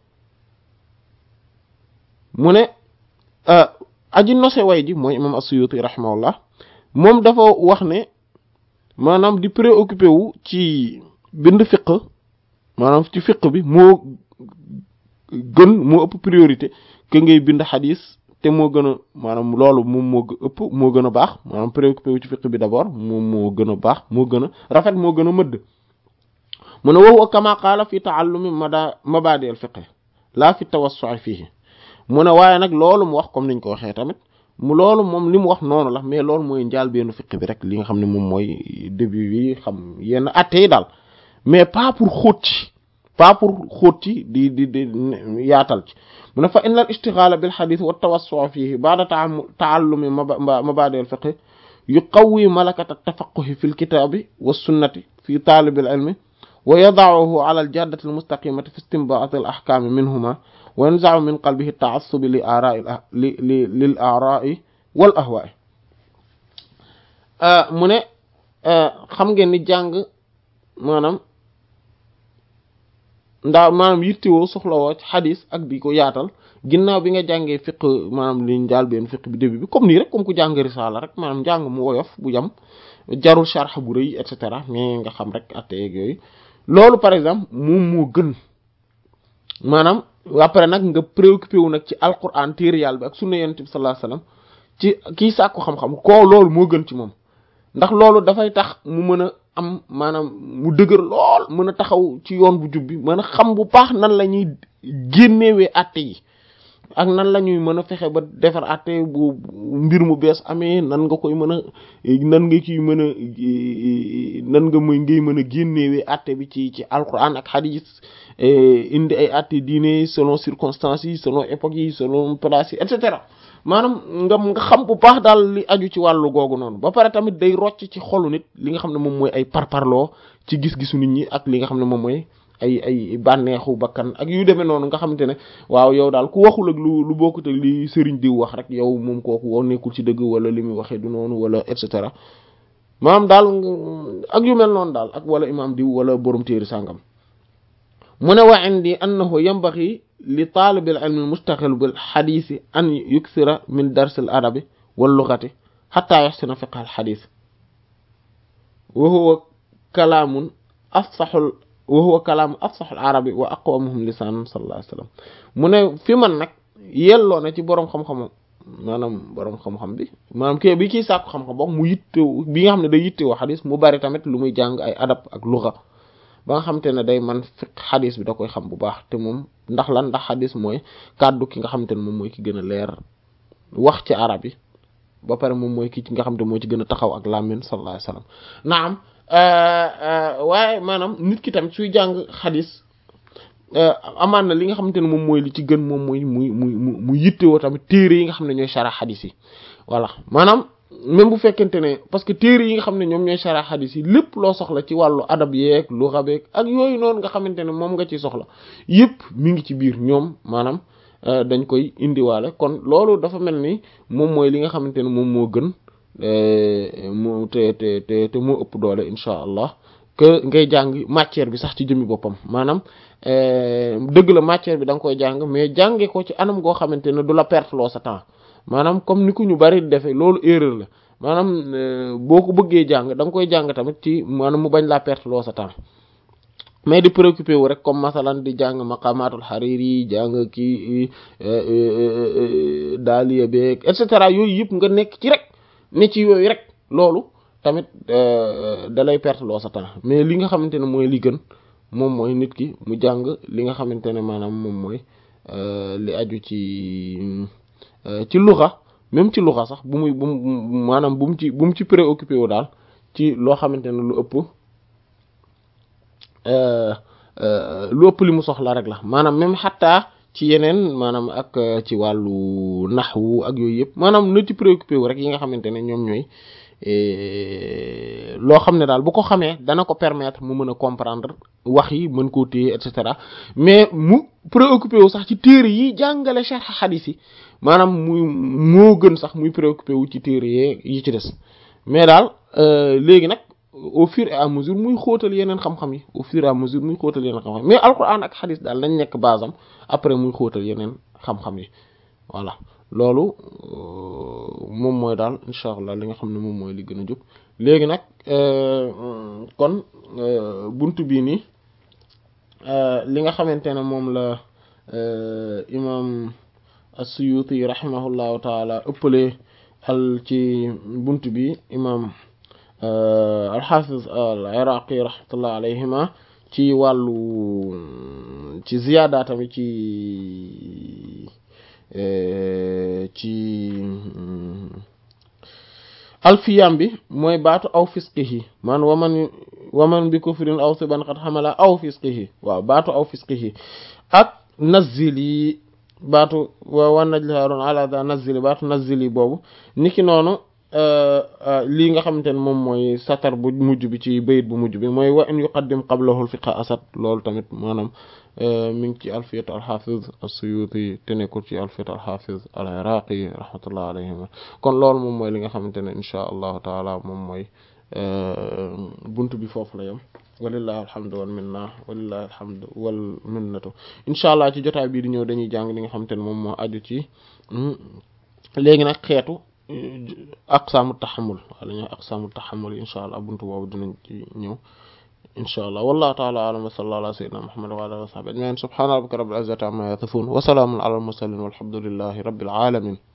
mu ne aji nose way ji mooy imam as-Suyuti rahimahullah moom dafa wax ne maanaam di préoccupé wu ci bind fiq maanaam ci fiq bi moo gën moo ëpp priorité que ngay bind xadis te moo gën a maanaam loolu moom moo ëpp moo gën a baax maanaam préoccupé wu ci fiq bi d'abord moom moo gën a baax moo gën a rafet moo gën a mëdd mu ne wa kama qaala fi ta'allumi mada mabadi al fiqh laa fi tawassu'i fihi mu ne waaye nag loolu mu wax comme niñ ko waxee tamit mu loolu moom li mu wax noonu la mais loolu mooy njaal benn fiq bi rek li nga xam ne moom mooy début bi xam yenn atte yi daal mais pas pour xóot ci pas pour xóot ci di di di yaatal ci mu ne fa inna al ishtighala bil hadith wa tawassu' fihi ba'da ta'allumi mabadi al fiqh yuqawwi malakata at-tafaqquh fi al kitabi was sunnati fi talib al ilmi wa yada'uhu ala al jaddati al mustaqimati fi istinbat al ahkam minhuma wa yanza'u min qalbihi at-ta'assub li ara'i li li lil ara'i wal ahwa'i mu ne xam ngeen ni jàng maanaam ndaa maanaam yittewoo soxlawoo ci xadis ak di ko yaatal ginnaaw bi nga jàngee fiq maanaam li njaal benn fiq bi début bi comme nii rek comme ku jàng risaala rek maanaam njàng mu woyof bu yam jarul sharh bu rëy et cetera mais nga xam rek atte yeeg yooyu loolu par exemple moom moo gën maanaam après nag nga préoccupé wu nag ci alquran téere yàlla bi ak sunna yonent bi sallallahu alayhi wasallam ci kii sàkku xam-xam koo loolu moo gën ci moom ndax loolu dafay tax mu mën a am maanaam mu dëgër lool mën a taxaw ci yoon bu jub bi mën a xam bu baax nan la ñuy génnewee àtte yi ak nan la ñuy mën a fexe ba defar àtte bu mbir mu bees amee nan nga koy mën a nan nga ciy mën a nan nga muy ngay mën a génnewee àtte bi ci ci alquran ak hadith indi ay àtte diine selon circonstances yi selon époques yi selon place yi et cetera maanaam nga nga xam bu baax daal li aju ci wàllu googu noonu ba pare tamit day rocc ci xolu nit li nga xam ne moom mooy ay parparloo ci gis-gisu nit ñi ak li nga xam ne moom mooy ay ay bànneexu bakkan ak yu demee noonu nga xamante ne waaw yow daal ku waxul ak lu lu bokkut ak li sëriñ diw wax rek yow moom kooku woo nekkul ci dëgg wala li muy waxee du noonu wala et cetera maanaam daal ak yu mel noonu daal ak wala imaam diw wala borom téeri sàngam mu ne wa indi annahu yanbaghi li taalibil ilmi mustaxil bil xadiisi an yuksira min darsil adabi wal lughati xataa yaxsina fiqh al xadiis wa huwa kalaamun afsaxul wa huwa kalaamu afsaxul arabi wa aqwamuhum lisaanan sallallahu alayhi wa sallam mu ne fi man nag yelloo na ci boroom xam-xam maanaam boroom xam-xam bi maanaam kii bi kiy sàkku xam-xam boog mu yittewoo bi nga xam ne day yittewoo xadis mu bari tamit lu muy jàng ay adab ak luga ba nga xam te ne day man fiq xadis bi da koy xam bu baax te moom ndax lan ndax xadis mooy kàddu ki nga xam te ne moom mooy ki gën a leer wax ci arab yi ba pare moom mooy ki nga xam te moo ci gën a taxaw ak làmmiñ sallallahu alayhi wasallam naam waaye maanaam nit ki tamit suy jàng xadis amaan na li nga xamante ne moom mooy li ci gën moom mooy muy muy mu yittewoo tamit téere yi nga xam ne ñooy shara xadis yi voilà maanaam même bu fekkente ne parce que téere yi nga xam ne ñoom ñooy shara xadis yi lépp loo soxla ci wàllu adab yeeg lu rabeeg ak yooyu noonu nga xamante ne moom nga ci soxla yépp mi ngi ci biir ñoom maanaam dañ koy indiwaale kon loolu dafa mel ni moom mooy li nga xamante ne moom moo gën moo te te te te moo ëpp doole incha allah que ngay jàng matière bi sax ci jëmmi boppam maanaam dëgg la matière bi da nga koy jàng mais jànge ko ci anam goo xamante ne du la perte loo sa temps maanaam comme ni ku ñu bari defee loolu erreur la maanaam boo ko bëggee jàng da nga koy jàng tamit ci maanaam mu bañ laa perte loo sa temps mais di préoccupé wu rek comme masalan di jàng maqamatul hariri jàng kii daaliya beeg et cetera yooyu yëpp nga nekk ci rek ne ci yooyu rek loolu tamit da lay perte loo sa temps mais li nga xamante ne mooy li gën moom mooy nit ki mu jàng li nga xamante ne maanaam moom mooy li aju ci ci luxa même ci luxa sax bu muy bu mu maanaam bu mu ci bu mu ci préoccupé wu daal ci loo xamante ne lu ëpp lu ëpp li mu soxla rek la maanaam même xattaa ci yeneen maanaam ak ci wàllu naxwu ak yooyu yëpp maanaam na ci préoccupé wu rek yi nga xamante ne ñoom ñooy loo xam ne daal bu ko xamee dana ko permettre mu mën a comprendre wax yi mën koo téye et cetera mais mu préoccupé wu sax ci téere yi jàngale sharh hadith yi maanaam muy moo gën sax muy préoccupé wu ci téere yee yi ci des mais daal léegi nag au fur et à mesure muy xóotal yeneen xam-xam yi au fur et à mesure muy xóotal yeneen xam-xam mais alquran ak hadith daal nañ nekk basam après muy xóotal yeneen xam-xam yi voilà loolu moom mooy daal incha allah li nga xam ne moom mooy li gën a jub léegi nag kon buntu bii nii li nga xamante ne moom la imam as-Suyuti rahimahullahu taala ëppale al ci buntu bi imam al-Hafiz al-Iraqi rahmatullah alayhima ci wàllu ci ziyaada tamit ci ci alfiyam bi mooy baatu aw fisqihi man waman waman bi kufrin aw siban qad xamala aw fisqihi waaw baatu aw fisqihi ak nazili baatu wa najli haarun ala da nazili baatu nazili boobu niki noonu lii nga xamante ne moom mooy satar bu mujj bi ci bayit bu mujj bi mooy wa in yuqaddim qablahu fiqa asad loolu tamit maanaam mi ngi ci alfiyat alxafiz as-Suyuti te nekkul ci alfiyat alxafiz al-Iraqi rahmatullah alayhima kon loolu moom mooy li nga xamante ne inchaa allahu taala moom mooy bunt bi foofu la yem walillahi alhamdu wal minna walillahi alhamdu wal minnatu incha allah ci jotaay bii di ñëw dañuy jàng li nga xamante ne moom moo aju ci léegi nag xeetu aqsaamu taxamul wala ñu aqsaamu taxamul incha allah buntu boobu dinañ ci ñëw insha allah wallahu ta'ala a'lam wa sallallahu ala sayyidina muhammad wa ala alihi wa sahbihi ajma'in subhana rabbika rabbil izzati amma yasifun wa salamun ala al mursalin walhamdulillahi rabbil alamin